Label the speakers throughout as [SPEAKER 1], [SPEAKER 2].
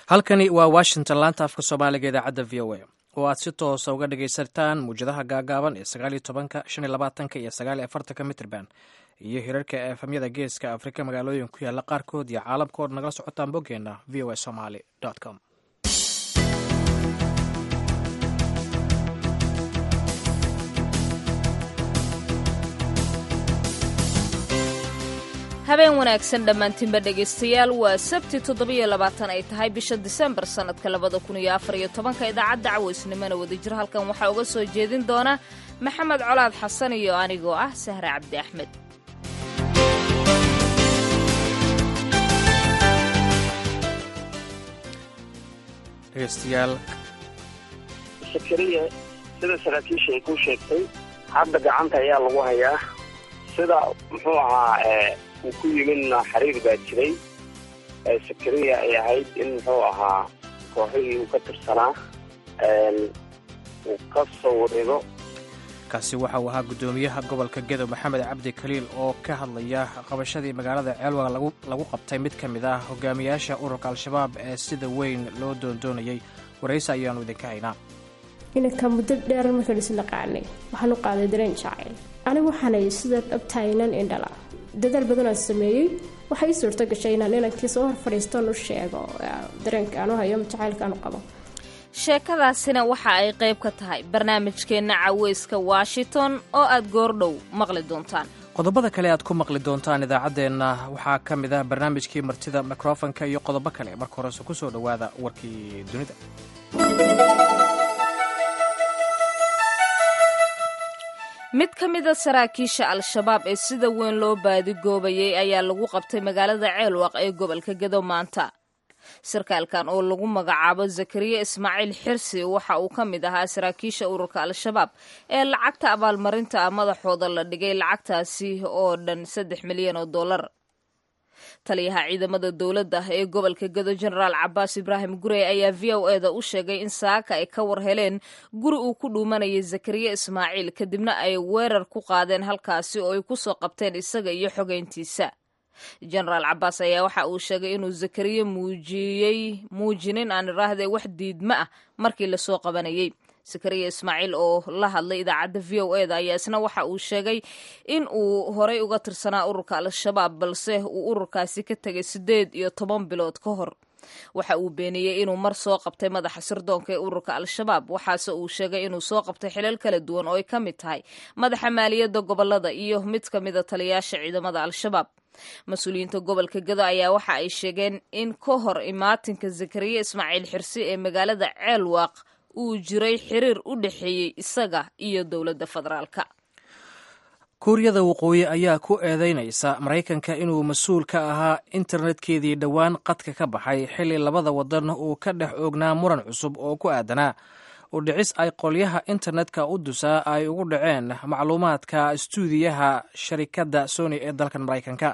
[SPEAKER 1] halkani waa washington laanta afka soomaaliga idaacadda v o a oo aad si toosa uga dhagaysataan muwjadaha gaagaaban ee sagaaliyo tobanka shan iyo labaatanka iyo sagaaliyo afartanka mitrban iyo hirarka efamyada geeska afrika magaalooyin ku yaala qaarkood iyo caalamka ood nagala socotaan boggeena v o a somaly com
[SPEAKER 2] habeen wanaagsan dhammaantiinba dhegaystayaal waa sabti toddobiyo labaatan ay tahay bisha disembar sannadka labada kun iyo afar iyo tobanka idaacadda cawaysnimona wadajir halkan waxaa uga soo jeedin doona maxamed colaad xasan iyo anigoo ah sahre cabdi axmed
[SPEAKER 1] dhegaystayaal
[SPEAKER 3] sakariya sida saraakiisha ay ku sheegtay hadda gacanta ayaa lagu hayaa sida muxuu ahaa uu ku yimidna xiriir baa jiray sakariya ay ahayd in muxuu ahaa kooxihii uu ka tirsanaa uu ka soo wareego
[SPEAKER 1] kaasi waxa uu ahaa guddoomiyaha gobolka gedo maxamed cabdi kaliil oo ka hadlaya qabashadii magaalada ceelwaga lagu qabtay mid ka mid ah hogaamiyaasha ururka al-shabaab ee sida weyn loo doondoonayay waraysi ayaanu idinka haynaa
[SPEAKER 4] inanka muddo dheer markaan isnaqaanay waxaan u qaaday dareen jacayl anigu waxaanay sida dhabtaynan indhala dadaal badanoo sameeyey waxay ii suurto gashay inaan inankii soo hor fadhiistoon u sheego dareenka aan u hayo jacaylkaan u qabo
[SPEAKER 2] sheekadaasina waxa ay qayb ka tahay barnaamijkeenna caweyska washington oo aad goordhow maqli doontaan
[SPEAKER 1] qodobada kale aad ku maqli doontaan idaacaddeenna waxaa ka mid ah barnaamijkii martida mikrofonka iyo qodobo kale marka horese ku soo dhowaada warkii dunida
[SPEAKER 2] mid ka mida saraakiisha al-shabaab ee sida weyn loo baadigoobayay ayaa lagu qabtay magaalada ceelwaq ee gobolka gedo maanta sarkaalkan oo lagu magacaabo zakariya ismaaciil xirsi waxa uu ka mid ahaa saraakiisha ururka al-shabaab ee lacagta abaalmarinta ah madaxooda la dhigay lacagtaasi oo dhan saddex milyan oo dollar taliyaha ciidamada dowladda ee gobolka gedo jenaraal cabaas ibraahim gurey ayaa v o eda u sheegay in saaka ay ka war heleen guri uu ku dhuumanayay zakariya ismaaciil kadibna ay weerar ku qaadeen halkaasi oo ay kusoo qabteen isaga iyo xogeyntiisa jenaraal cabaas ayaa waxa uu sheegay inuu zakariya muujiyey muujinin aan iraahde wax diidma ah markii lasoo qabanayay zakariya ismaaciil oo la hadlay idaacadda v o eda ayaa isna waxa uu sheegay in uu horay uga tirsanaa ururka al-shabaab balse uu ururkaasi ka tegay siddeed iyo toban bilood ka hor waxa uu beeniyey inuu mar soo qabtay madaxa sirdoonka ee ururka al-shabaab waxaase uu sheegay inuu soo qabtay xilal kala duwan oo ay ka mid tahay madaxa maaliyadda gobolada iyo mid ka mida taliyaasha ciidamada al-shabaab mas-uuliyiinta gobolka gedo ayaa waxa ay sheegeen in ka hor imaatinka zakariya ismaaciil xirsi ee magaalada ceelwaaq uu jiray xiriir u dhexeeyey isaga iyo dowladda federaalka
[SPEAKER 1] kuuriyada waqooyi ayaa ku eedeynaysa maraykanka inuu mas-uul ka ahaa internetkeedii dhowaan qadka ka baxay xilli labada wadan uu ka dhex oognaa muran cusub oo ku aadanaa u dhicis ay qolyaha internetka u dusaa ay ugu dhaceen macluumaadka istuudiyaha sharikadda sony ee dalkan maraykanka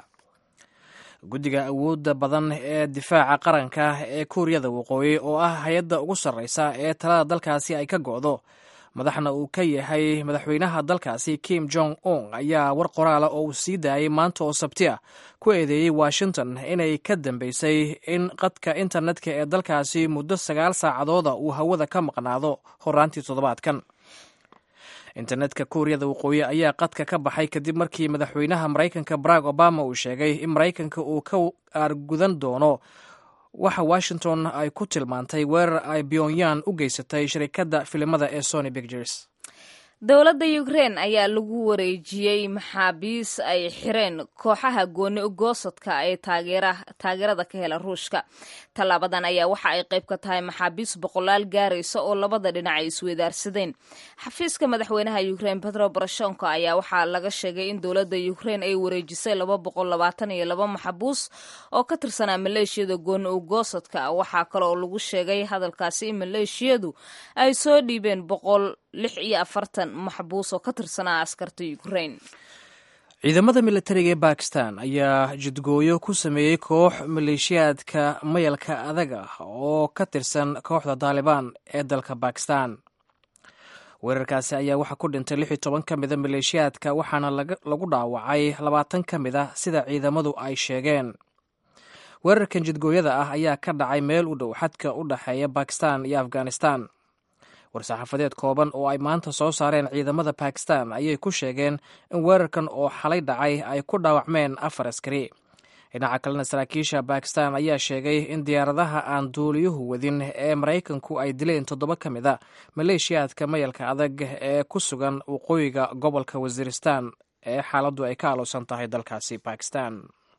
[SPEAKER 1] guddiga awoodda badan ee difaaca qaranka ee kuuriyada waqooyi oo ah hay-adda ugu sarreysa ee talada dalkaasi ay ka go'do madaxna uu ka yahay madaxweynaha dalkaasi kim jong un ayaa war qoraala oo uu sii daayay maanta oo sabti ah ku eedeeyey washington inay ka dambeysay in qadka internetka ee dalkaasi muddo sagaal saacadooda uu hawada ka maqnaado horaantii toddobaadkan internetka kuuriyada waqooyi ayaa qadka ka baxay kadib markii madaxweynaha maraykanka barack obama uu sheegay in maraykanka uu ka aargudan doono waxa washington ay ku tilmaantay weerar ay pyongyang u geysatay sharikadda filimada ee sony pictures
[SPEAKER 2] dowladda ukrein ayaa lagu wareejiyey maxaabiis ay xireen kooxaha gooni goosadka ee taageerada ka hela ruushka tallaabadan ayaa waxa ay qayb ka tahay maxaabiis boqolaal gaaraysa oo labada dhinac ay isweydaarsadeen xafiiska madaxweynaha ukrein petro boroshenko ayaa waxaa laga sheegay in dowladda ukrein ay wareejisay laba boqol labaatan iyo laba maxabuus oo ka tirsanaa maleeshiyada gooni ugoosadka waxaa kale oo lagu sheegay hadalkaasi in maleeshiyadu ay soo dhiibeen boqol lix iyo afartan maxbuus oo ka tirsanaa askarta ukrain
[SPEAKER 1] ciidamada militariga ee bakistan ayaa jidgooyo ku sameeyey koox maleeshiyaadka mayalka adag ah oo ka tirsan kooxda taalibaan ee dalka bakistan weerarkaasi ayaa waxaa ku dhintay lix iyo toban ka mida maleeshiyaadka waxaana lagu dhaawacay labaatan ka mid ah sida ciidamadu ay sheegeen weerarkan jidgooyada ah ayaa ka dhacay meel u dhow xadka u dhexeeya bakistan iyo afghanistan war-saxaafadeed kooban oo ay maanta soo saareen ciidamada bakistan ayay ku sheegeen in weerarkan oo xalay dhacay ay ku dhaawacmeen afar askari dhinaca kalena saraakiisha bakistan ayaa sheegay in diyaaradaha aan duuliyuhu wadin ee maraykanku ay dileen toddoba ka mid a maleeshiyaadka mayalka adag ee ku sugan waqooyiga gobolka wasiiristan ee xaaladdu ay ka aloosan tahay dalkaasi bakistan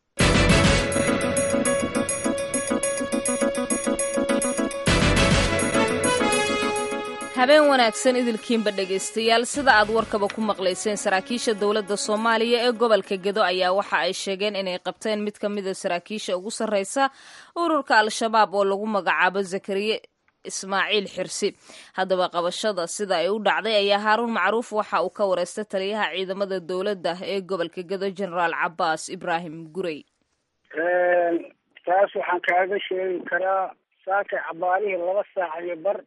[SPEAKER 2] habeen wanaagsan idilkiinba dhegaystayaal sida aad warkaba ku maqlayseen saraakiisha dowladda soomaaliya ee gobolka gedo ayaa waxa ay sheegeen inay qabteen mid ka mida saraakiisha ugu sarreysa ururka al-shabaab oo lagu magacaabo zakariye ismaaciil xirsi haddaba qabashada sida ay u dhacday ayaa haaruun macruuf waxa uu ka wareystay taliyaha ciidamada dowladda ee gobolka gedo genaraal cabaas ibraahim gurey
[SPEAKER 5] taas waxaan kaaga sheegi karaa saakay cabaarihii laba saac iyo bar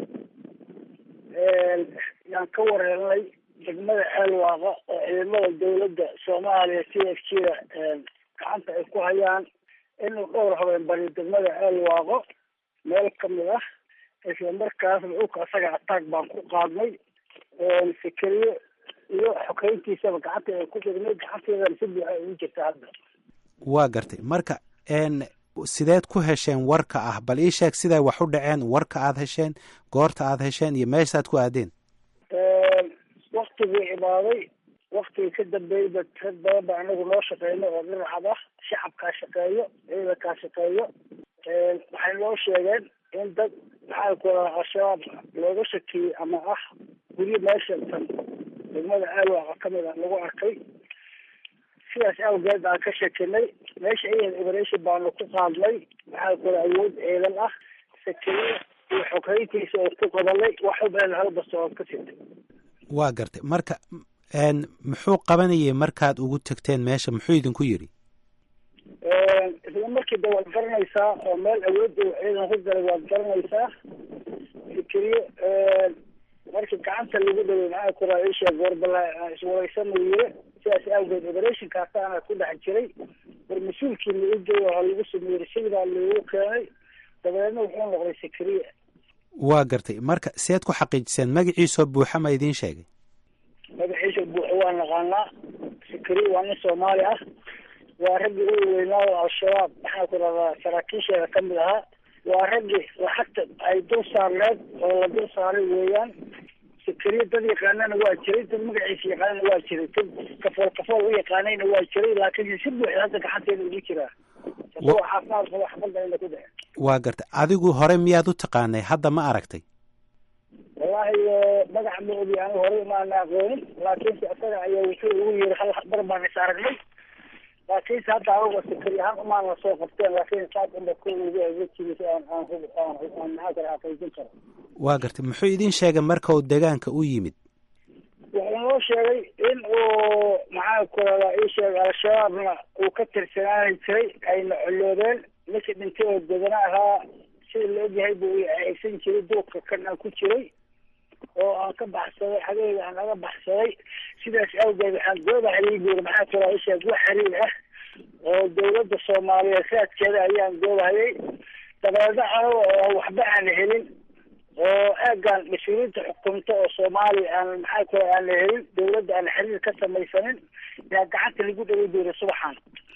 [SPEAKER 5] yaan ka wareernay degmada ceelwaaqa oo ciidamada dawladda soomaaliya c f g da gacanta ay ku hayaan inuu dhowr habeen bari degmada ceelwaaqo meel kamid ah isla markaasna dhulka asaga ataag baan ku qaadnay fikeriye iyo xokeyntiisaba gacanta ay ku dhignay gacanteedana si buuxa ugu jirta hadda
[SPEAKER 6] waa gartay marka sideed ku hesheen warka ah bal ii sheeg siday wax u dhaceen warka aad hesheen goorta aad hesheen iyo meeshaad ku aadeen
[SPEAKER 5] waktigii imaaday waktigii ka dambeeyba rag badan ba anagu noo shaqeyno oo dhinacad ah shacabkaa shaqeeyo ciidankaa shaqeeyo waxay noo sheegeen in dad maxaa ku radaa al-shabaab looga shakiyey ama ah guryo meesha tan degmada aalwaaqa kamid ah lagu arkay sidaas awgeed aan ka shekinay meesha iyada operation baanu ku qaadnay maxaa kula awood ciidan ah sakeriye iyo xoghayntiisa oo ku qabanay wax ubeen halbasta oo ka sitay
[SPEAKER 6] waa gartay marka muxuu qabanayay markaad ugu tagteen meesha muxuu idinku yidhi
[SPEAKER 5] isla markii de waad garanaysaa oo meel awood u ciidan ku galay waad garanaysaa fikriye markii gacanta lagu dhaway maxaa kula isheeg warbala iswareysan uu yiri sidaas awgeed operationkaasana ku dhex jiray war mas-uulkii la ugeey waa lagu sameeyey sidaa loogu keenay dabeedna wuxuu noqday sakriye
[SPEAKER 6] waa gartay marka seed ku xaqiijiseen magaciisoo buuxa ma idiin sheegay
[SPEAKER 5] magaciisa buuxa waa naqaanaa sakriye waa nin soomaali ah waa raggii ugu weynaado al-shabaab maxaa ku dhahdaa saraakiisheeda kamid ahaa waa raggii lacagta ay dul saarneed oo la dul saaray weeyaan sakariye dad yaqaanana waa jiray dad magaciisa yaqaanana waa jiray dad kafool kafool u yaqaanayna waa jiray laakiin si buuxda hadda gacanteeda ugu jiraa isagoo caafimaad qabo xabadda ina ku dhace
[SPEAKER 6] waa gartay adigu hore miyaad u taqaanay hadda ma aragtay
[SPEAKER 5] wallaahi magaca ma ogi anigu hore maana aqoonin laakiinse isaga ayaa wuxuu ugu yiri hal bar baan is aragnay laakiinse hadda anagu sakari ahaan umaana soo qabteen laakiin saas unba ku ugu wejigisa aan aan aan aan maxaa kale xaqiijin karo
[SPEAKER 6] waa gartay muxuu idiin sheegay marka uu deegaanka u yimid
[SPEAKER 5] wuxuu noo sheegay in uu maxaa ku radaa ii sheegay al-shabaabna uu ka tirsanaani jiray ayna coloobeen ninkii dhintay oo degana ahaa sida la ogyahay buu aysan jiray duurka kan aan ku jiray oo aan ka baxsaday xageyga aan naga baxsaday sidaas awgeed waxaan goobahay buuri maxaa ku radaa ii sheeg wax xiriir ah oo dawladda soomaaliyeed raadkeeda ayaan goobahayay dabeedna anaga oo waxba aan helin oo eegaan mas-uuliyiinta xukunta oo soomaaliya aan maxaa ku aan la helin dawladda aan xiriir ka samaysanin yaa gacanta lagu dhaway doonay subaxan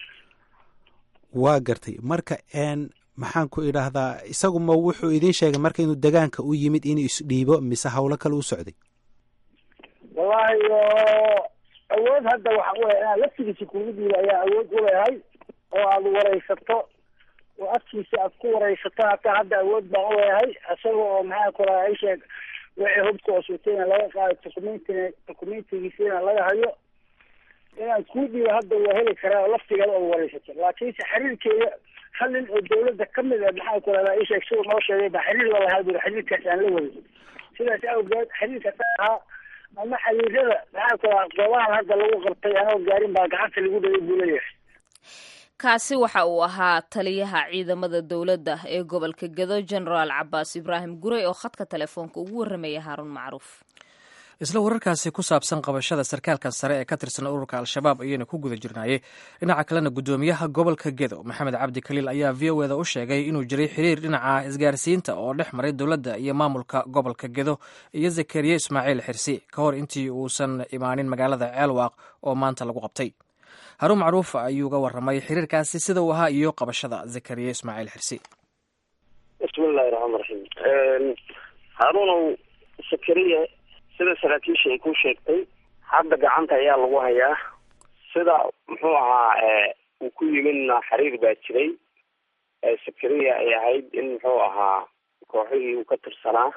[SPEAKER 6] waa gartay marka n maxaan ku idhaahdaa isagu ma wuxuu idiin sheegay marka inuu degaanka u yimid inuu isdhiibo mise hawlo kale u socday
[SPEAKER 5] wallaahi awood hadda waxa u inaan laftigiisa kugu dhiiba ayaa awood u leehay oo aada wareysato oo afkiisa aad ku wareysato hataa hadda awood baan u leeyahay isaga oo maxaa ku raha isheeg wixii hubka osutayna laga qaado documentina documentigiisina laga hayo inaan kuu dhiibo hadda waa heli karaa oo laftigeeda oo wareysato laakiinse xiriirkeeda hal nin oo dawladda kamid a maxaa ku rahdaa isheeg siduu noo sheegay baa xiriir la lahaa buri xiriirkaas aan la waday sidaas awgeed xiriirkaas ahaa ama xiriirada maxaa ku rahaa goobahan hadda lagu qabtay anoo gaarin baa gacanta lagu dhaway buu leeyahay
[SPEAKER 2] kaasi waxa uu ahaa taliyaha ciidamada dowladda ee gobolka gedo genaraal cabaas ibraahim gurey oo khadka telefoonka ugu warramaya haaruun macruuf
[SPEAKER 1] isla wararkaasi ku saabsan qabashada sarkaalkan sare ee ka tirsan ururka al-shabaab ayayna ku guda jirnaayey dhinaca kalena guddoomiyaha gobolka gedo maxamed cabdi kaliil ayaa v o eda u sheegay inuu jiray xiriir dhinaca isgaarsiinta oo dhex maray dowladda iyo maamulka gobolka gedo iyo zakariya ismaaciil xirsi ka hor intii uusan imaanin magaalada ceelwaaq oo maanta lagu qabtay haruun macruuf ayuu ga waramay xiriirkaasi sida uu ahaa iyo qabashada zakariya ismaaciil xirsi
[SPEAKER 3] bismillahi raxmaan raxiim haaruunow sakariya sida saraakiisha ay ku sheegtay hadda gacanta ayaa lagu hayaa sida muxuu ahaa uu ku yimidna xiriir baa jiray sakariya ay ahayd in muxuu ahaa kooxihii uu ka tirsanaa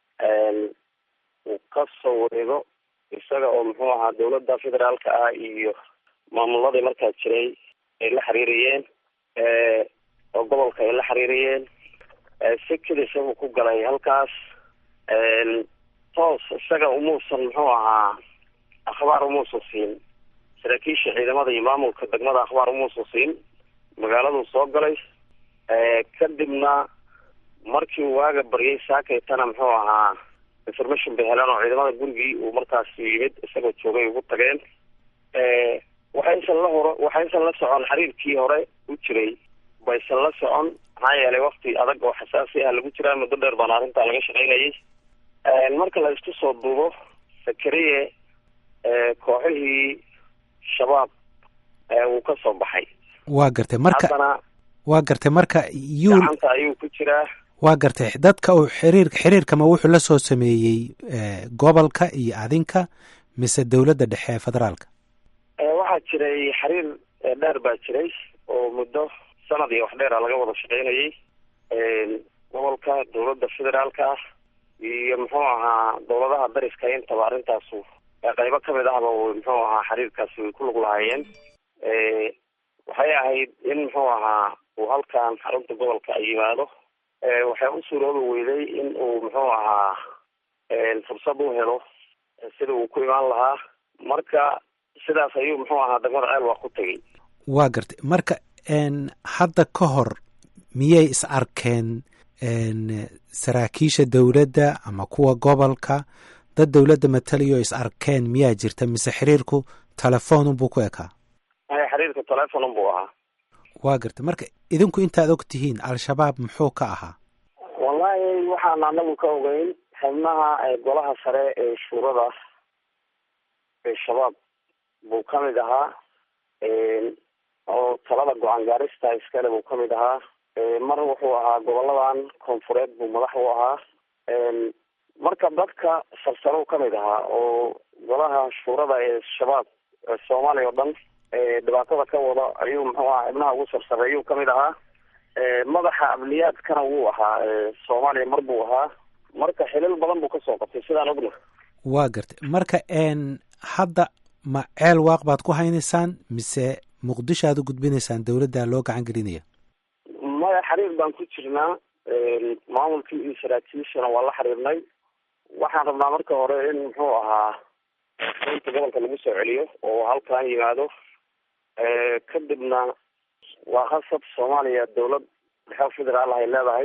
[SPEAKER 3] uu ka soo wareego isaga oo muxuu ahaa dawladda federaalka ah iyo maamuladii markaa jiray ay la xiriirayeen oo gobolka ay la xiriirayeen si kedisa uu ku galay halkaas toos isaga umuusan muxuu ahaa akhbaar umuusan siin saraakiisha ciidamada iyo maamulka degmada akhbaar umuusan siin magaaladuu soo galay kadibna markii uu waaga baryay saakaytana muxuu ahaa information bay heleen oo ciidamada gurigii uu markaas yimid isagoo joogay ugu tageen waxaysan la horo waxaysan la socon xiriirkii hore u jiray baysan la socon maxaa yeelay wakti adag oo xasaasi ah lagu jiraa muddo dheer baana arrintaa laga shaqaynayay marka la isku soo duubo sakariye kooxihii shabaab wuu ka soo baxay
[SPEAKER 6] waa gartay marka
[SPEAKER 3] haddana
[SPEAKER 6] waa gartay marka yuul
[SPEAKER 3] gacanta ayuu ku jiraa
[SPEAKER 6] waa gartay dadka uu xiriir xiriirkama wuxuu la soo sameeyey gobolka iyo adinka mise dowladda dhexe ee federaalka
[SPEAKER 3] waxaa jiray xiriir dheer baa jiray oo muddo sanad iyo wax dheera laga wada shaqaynayay gobolka dowladda federaalka ah iyo muxuu ahaa dowladaha dariska intaba arrintaasu qaybo kamid ahba muxuu ahaa xiriirkaasi way ku lug lahaayeen waxay ahayd in muxuu ahaa uu halkan xarunta gobolka ay yimaado waxay u suuroobi weyday in uu muxuu ahaa fursad u helo sida uu ku imaan lahaa marka sidaas ayuu muxuu ahaa degmada ceelwaq ku tegay
[SPEAKER 6] waa gartay marka hadda ka hor miyay is arkeen saraakiisha dowladda ama kuwa gobolka dad dowladda matalayo is arkeen miyaa jirta mise xiriirku telefoonunbuu ku ekaa
[SPEAKER 3] xiriirka telefonun buu ahaa
[SPEAKER 6] waa gartay marka idinku intaad og tihiin al-shabaab muxuu ka ahaa
[SPEAKER 3] wallahi waxaan anagu ka ogeyn xubnaha golaha sare ee shuurada ee shabaab buu kamid ahaa oo talada go-aan gaarista iskale buu kamid ahaa mar wuxuu ahaa goboladan koonfureed buu madax u ahaa marka dadka salsalow kamid ahaa oo golaha shuurada ee shabaab soomaaliya oo dhan dhibaatada ka wada ayuu muxuu ahaa xibnaha ugu sarsareeyuu kamid ahaa madaxa amniyaadkana wuu ahaa soomaaliya mar buu ahaa marka xilal badan buu kasoo qabtay sidaan ogna
[SPEAKER 6] waa gartay marka hadda ma ceel waaq baad ku haynaysaan mise muqdisho aad u gudbinaysaan dowladda loo gacan gelinaya
[SPEAKER 3] maya xiriir baan ku jirnaa maamulkii iyo saraakiishana waa la xiriirnay waxaan rabnaa marka hore in muxuu ahaa inta gobolka lagu soo celiyo oo halkan yimaado kadibna waa khasab soomaaliya dowlad dhexe federaal ay leedahay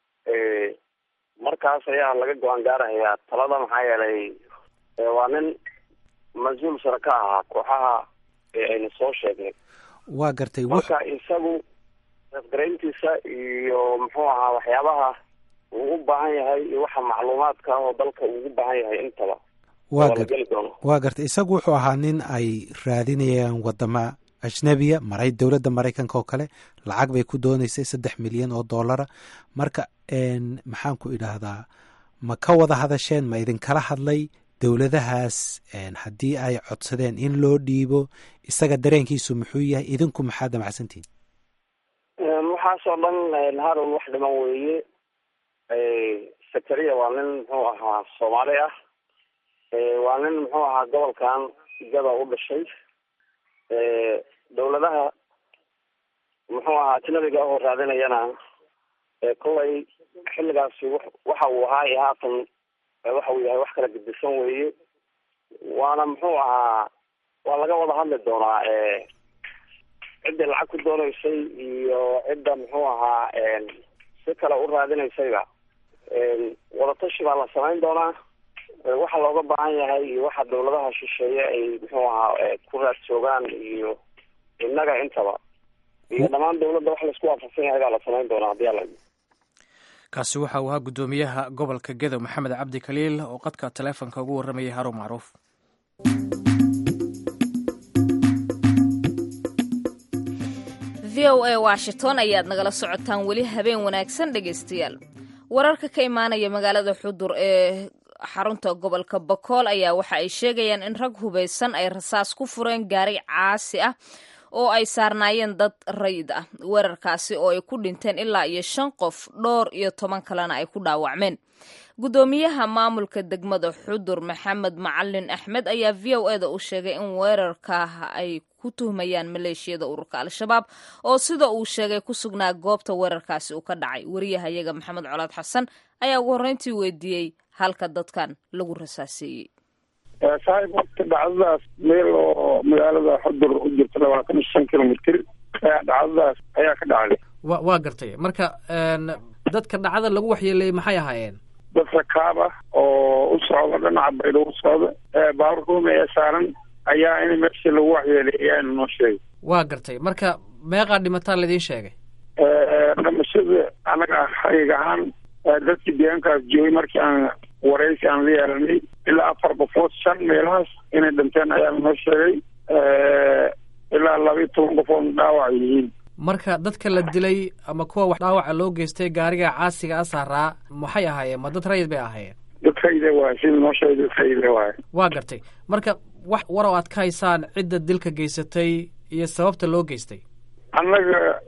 [SPEAKER 3] markaas ayaa laga go-aan gaarahayaa talada maxaa yeelay waa nin mas-uul sare ka ahaa kooxaha aynu soo sheegnay
[SPEAKER 6] waa gartay
[SPEAKER 3] marka isagu afgarayntiisa iyo muxuu ahaa waxyaabaha uu u baahan yahay iyo waxa macluumaadka ah oo dalka uugu baahan yahay intaba
[SPEAKER 6] waa
[SPEAKER 3] la
[SPEAKER 6] gar
[SPEAKER 3] geli doono
[SPEAKER 6] waa gartay isagu wuxuu ahaa nin ay raadinayaan wadama ajnabiya maray dowladda maraykanka oo kale lacag bay ku dooneysay saddex milyan oo dollara marka maxaan ku idhaahdaa ma ka wada hadasheen ma idinkala hadlay dowladahaas haddii ay codsadeen in loo dhiibo isaga dareenkiisu muxuu yahay idinku maxaa damacsantihin
[SPEAKER 3] waxaasoo dhan harown wax dhiman weeye sakariya waa nin muxuu ahaa soomaali ah waa nin muxuu ahaa gobolkan gada u dhashay dowladaha muxuu ahaa ajnabiga ahoo raadinayana kolay xilligaasi waxa uu ahaa iyo haatan waxa uu yahay wax kala gedisan weeye waana muxuu ahaa waa laga wada hadli doonaa ciddii lacag ku dooneysay iyo cidda muxuu ahaa si kale u raadinaysayba wadatashi baa la samayn doonaa waxa looga baahan yahay iyo waxa dawladaha shisheeye ay muxuu ahaa ku raad joogaan iyo innaga intaba iyo dhammaan dawladda wax laisku waafaqsan yahay baa la samayn doonaa haddii ala
[SPEAKER 1] kaasi waxa uu ahaa guddoomiyaha gobolka gedow maxamed cabdi kaliil oo qadka taleefonka ugu warramayay haruun macruuf
[SPEAKER 2] v o a washington ayaad nagala socotaan weli habeen wanaagsan dhegaystayaal wararka ka imaanaya magaalada xudur ee xarunta gobolka bakool ayaa waxa ay sheegayaan in rag hubaysan ay rasaas ku fureen gaari caasi ah oo ay saarnaayeen dad rayid ah weerarkaasi oo ay ku dhinteen ilaa iyo shan qof dhowr iyo toban kalena ay ku dhaawacmeen guddoomiyaha maamulka degmada xudur maxamed macalin axmed ayaa v o eda u sheegay in weerarka ay ku tuhmayaan maleeshiyada ururka al-shabaab oo sida uu sheegay ku sugnaa goobta weerarkaasi uu ka dhacay wariyahayaga maxamed colaad xasan ayaa ugu horreyntii weydiiyey halka dadkan lagu rasaaseeyey
[SPEAKER 7] saaxib horta dhacdadaas meel oo magaalada xudur u jirta labaatan iyo shan kilomitr dhacdadaas ayaa ka dhacday
[SPEAKER 1] wa waa gartay marka dadka dhacda lagu waxyeeleeyey maxay ahaayeen
[SPEAKER 7] dad rakaab ah oo u socda dhinaca baydho u socda baabuur ruumi ee saaran ayaa in meeshii lagu waxyeelay ayaana noo sheegay
[SPEAKER 1] waa gartay marka meeqaa dhimataan laidiin sheegay
[SPEAKER 7] dhimashada anaga xaqiiq ahaan dadkii deegaankaas joogay markii aan waraysi aan la yeelanay ilaa afar qofood shan meelahaas inay dhinteen ayaana noo sheegay ilaa laba iyo toban qofood dhaawac yihiin
[SPEAKER 1] marka dadka la dilay ama kuwa wax dhaawaca loo geystay gaariga caasiga a saaraa maxay ahaayeen ma dad rayid bay ahaayeen
[SPEAKER 7] dad rayide waay sida noo sheegay dad rayide waay
[SPEAKER 1] waa gartay marka wax war oo aad ka haysaan cidda dilka geysatay iyo sababta loo geystay
[SPEAKER 7] annaga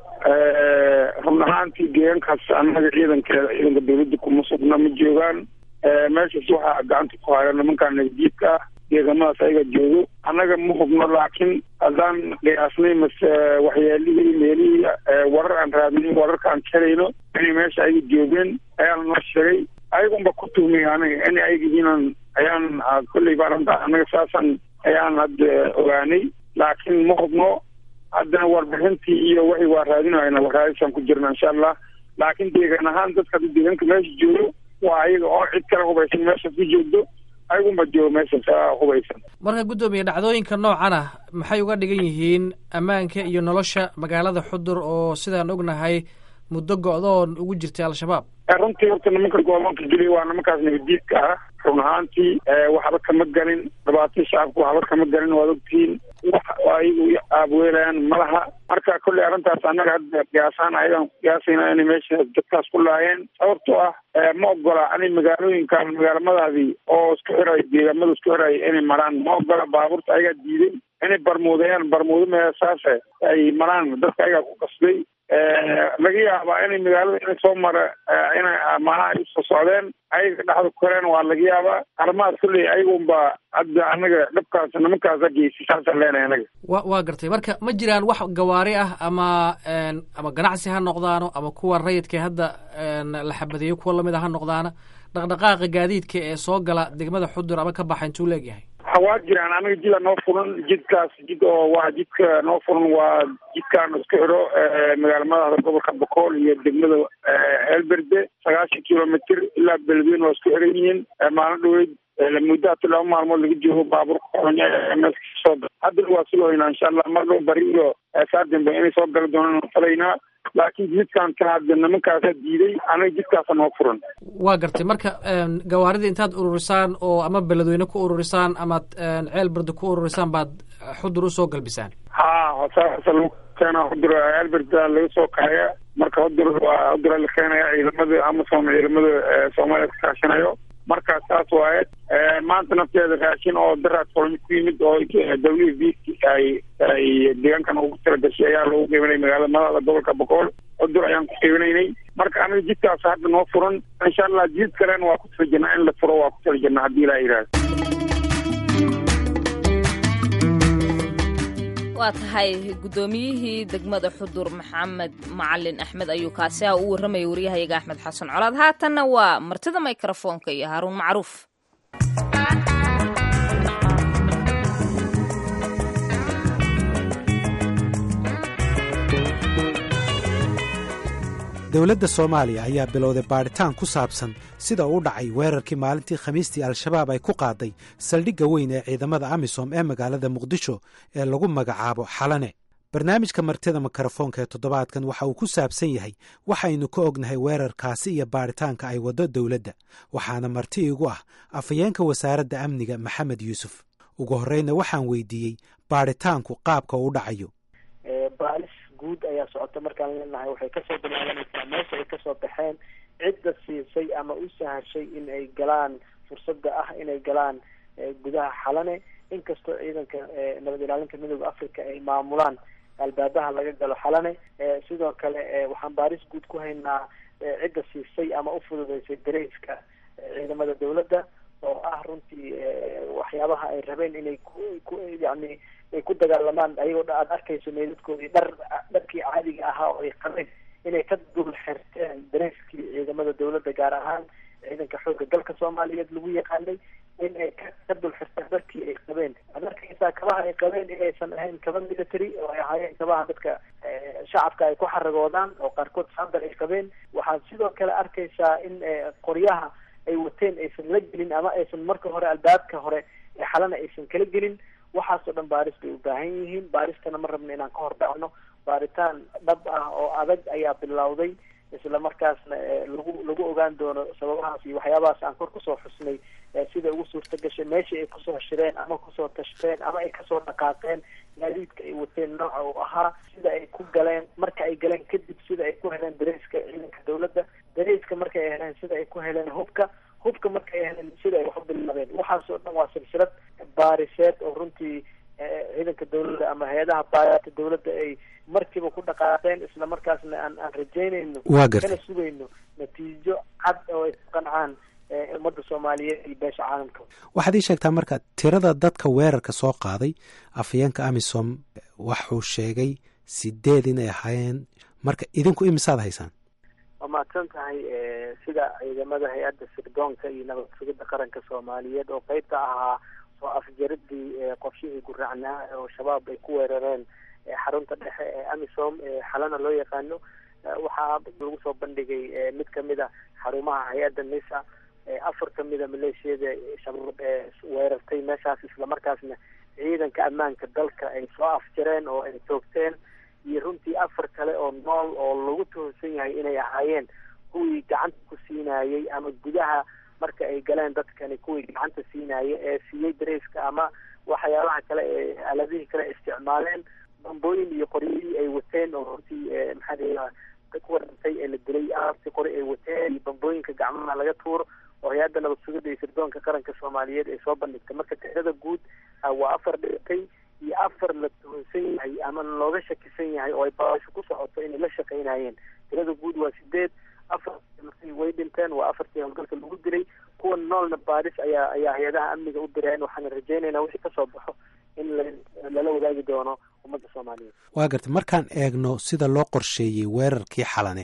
[SPEAKER 7] run ahaantii deegaankaas annaga ciidankeeda ciidanka dawladda kuma sugna ma joogaan meeshaas waxaa gacanta ku haya nimankaa nagdiidka ah deegamadaas ayaga joogo annaga ma hubno laakiin haddaan qiyaasnay mase waxyaalihii meelihii warar aan raadinay wararka aan helayno inay meesha ayaga joogeen ayaana noo sheegay ayagunba ku tuhmay aniga in ayaga yihiinan ayaan kolley baan hadda annaga saasan ayaan hadda ogaanay laakiin ma hubno haddana warbixintii iyo waxay waa raadinayna waraadisaan ku jirna insha allah laakiin deegaan ahaan dadka hadda deegaanka meesha joogo waa ayaga oo cid kale hubaysan meeshaas ku joogdo ayagunba joogo meeshaas hubaysan
[SPEAKER 1] marka guddoomiye dhacdooyinka noocan ah maxay uga dhigan yihiin ammaanka iyo nolosha magaalada xudur oo sidaan ognahay muddo go-doon ugu jirtay al-shabaab
[SPEAKER 7] runtii horta nimanka gobolka geliya waa nimankaas nabadiidka ah run ahaantii waxba kama galin dhibaatii shacabka waxba kama galin waad ogtihiin wax ayagu aabweelayaan malaha marka kolley arrintaas annaga hadda qiyaasaan ayagaan ku qiyaasayna inay meesha dadkaas ku laayeen sababtoo ah ma ogola ani magaalooyinkan magaalamadaadii oo isku xiray deegaamada isku xiray inay maraan ma ogola baabuurta ayagaa diiday inay barmuudayaan barmuudo meesaase ay maraan dadka ayagaa ku qasbay laga yaabaa inay magaalada inay soo mara inay maanaha ay usoo socdeen ayaga dhexda ku koreen waa laga yaabaa arrimahaas kulley ayagunba hadda anaga dhabkaas nimankaasa geysay saasaan leenahay anaga
[SPEAKER 1] wa waa gartay marka ma jiraan wax gawaari ah ama ama ganacsi ha noqdaano ama kuwa rayidka hadda la xabadeeyo kuwa lamid a ha noqdaana dhaqdhaqaaqa gaadiidka ee soo gala degmada xudur ama ka baxa intuu leegyahay
[SPEAKER 7] waa jiraan anaga jida noo furan jidkaas jid oo waa jidka noo furan waa jidkaan isku xidho magaalamadaada gobolka bokool iyo degmada elberde sagaashan kilomitr ilaa beledweyne waa isku xiran yihiin maalin dhaweyd muddo hata laba maalmood laga joogo baabuurka soo haddana waa sugaynaa insha allah mar dhow bari iyo saa dambe inay soo gali doonaan falaynaa laakiin jidkaan ka hadda nimankaasa diiday anaga jidkaasa noo furan
[SPEAKER 1] waa gartay marka gawaarida intaad ururisaan oo ama beledweyne ku ururisaan amaad ceel barda ku ururisaan baad xudur usoo galbisaan
[SPEAKER 7] ha saasa lagu keena xudur ceelberda laga soo kaxaya marka xudur waa xudura la keenaya ciidamada amasom ciidamada soomaaliya ka kaashanayo marka saas waaye maanta nafteeda raashin oo daraad kulmi ku yimid oo w b ay ay deegaankan ugu talagashay ayaa lagu qiibanay magaalada madaxda gobolka boqool cudur ayaan ku qiibanaynay marka aniga jidkaas hadda noo furan insha allah jid kalena waa ku tala jirnaa in la furo waa ku tala jirnaa haddii ilaa yidhaahdo
[SPEAKER 2] waa tahay guddoomiyihii degmada xudur maxamed macalin axmed ayuu kaasi ah u warramayay waryahayaga axmed xasan colaad haatanna waa martida mikrofoonka iyo haaruun macruuf
[SPEAKER 6] dowladda soomaaliya ayaa bilowday baadhitaan ku saabsan sida u dhacay weerarkii maalintii khamiistii al-shabaab ay ku qaaday saldhigga weyn ee ciidamada amisom ee magaalada muqdisho ee lagu magacaabo xalane barnaamijka martida mikrofoonka ee toddobaadkan waxa uu ku saabsan yahay waxaynu ka ognahay weerarkaasi iyo baadhitaanka ay waddo dowladda waxaana marti igu ah afhayeenka wasaaradda amniga maxamed yuusuf ugu horreyna waxaan weydiiyey baadhitaanku qaabka u dhacayo
[SPEAKER 8] baalis guud ayaa socota markaan leenahay waxay kasoo bilaabanaysaa meesha ay kasoo baxeen cidda siisay ama u sahashay in ay galaan fursadda ah inay galaan gudaha xalane inkastoo ciidanka nabad ilaalinta midooda africa ay maamulaan albaabaha laga galo xalane sidoo kale waxaan baaris guud ku haynaa cidda siisay ama ufududeysay dareyska ciidamada dawladda oo ah runtii waxyaabaha ay rabeen inay ku yani ay ku dagaalamaan ayagoo dha aada arkayso meydadkoodii dhar dharkii caadiga ahaa oo ay qabeen inay ka dul xirteen dareyskii ciidamada dawladda gaar ahaan ciidanka xoogga dalka soomaaliyeed lagu yaqaanay in ay ka dul xirteen dharkii ay qabeen ad arkaysaa kabaha ay qabeen inaysan ahayn kaba military oo ay ahaayeen kabaha dadka shacabka ay ku xaragoodaan oo qaarkood saandar ay qabeen waxaad sidoo kale arkaysaa in qoryaha ay wateen aysan la gelin ama aysan marka hore albaabka hore ee xalana aysan kala gelin waxaasoo dhan baaris bay u baahan yihiin baaristana ma rabno inaan ka hor dhacno baaritaan dhab ah oo adag ayaa bilowday isla markaasna lagu lagu ogaan doono sababahaas iyo waxyaabahaas aan kor kusoo xusnay sida ugu suurta gashay meeshii ay kusoo shireen ama kusoo tashteen ama ay kasoo dhaqaaqeen gaadiidka ay wateen nooca uu ahaa sida ay ku galeen marka ay galeen kadib sida ay ku heleen dareyska ciidanka dawladda dareyska marka ay heleen sida ay ku heleen hubka hubka marka ay heleen sida ay waxu bilaabeen waxaasoo dhan waa silsilad baariseed oo runtii ciidanka dawladda ama hay-adaha baarita dawladda ay markiiba ku dhaqaaqeen isla markaasna aan aan rajaynayno kana sugayno natiijo cad oo ay ku qancaan ummadda soomaaliyeed iyo beesha caalamka
[SPEAKER 6] waxaad ii sheegtaa marka tirada dadka weerarka soo qaaday afhayeenka amisom waxuu sheegay sideed inay ahaayeen marka idinku imisaad haysaan
[SPEAKER 8] waa mahadsan tahay sida ciidamada hay-adda sirdoonka iyo nabad sugidda qaranka soomaaliyeed oo qeybta ahaa soo afjaridii qorshihii guraacnaa oo shabaab ay ku weerareen xarunta dhexe ee amisom xalana loo yaqaano waxaa lagu soo bandhigay mid kamid a xarumaha hay-adda nisa afar kamid a maleeshiyada shabaab ee weerartay meeshaas islamarkaasna ciidanka ammaanka dalka ay soo afjareen oo ay toogteen iyo runtii afar kale oo nool oo lagu tuhunsan yahay inay ahaayeen kuwii gacanta ku siinayey ama gudaha marka ay galeen dadkani kuwii gacanta siinaya ee siiyey dareyska ama waxyaabaha kale ee aaladihii kale isticmaaleen bambooyin iyo qoryihii ay wateen oo runtii maxaa la kuwa dhintay ee la dilay aartii qori ay wateen iyo bambooyinka gacmaha laga tuuro oo hay-adda nabad sugidda iyo sirdoonka qaranka soomaaliyeed ay soo bandhigtay marka tirada guud waa afar dhintay iyo afar la tuhunsan yahay ama looga shakisan yahay oo ay baasho ku socoto inay la shaqaynayeen tirada guud waa sideed afar way dhinteen waa afartii howlgalka lagu dilay kuwa noolna baaris ayaa ayaa hay-adaha amniga u direen waxaana rajaynaynaa wixii kasoo baxo in lala wadaagi doono ummadda soomaaliyeed
[SPEAKER 6] waa gartay markaan eegno sida loo qorsheeyey weerarkii xalane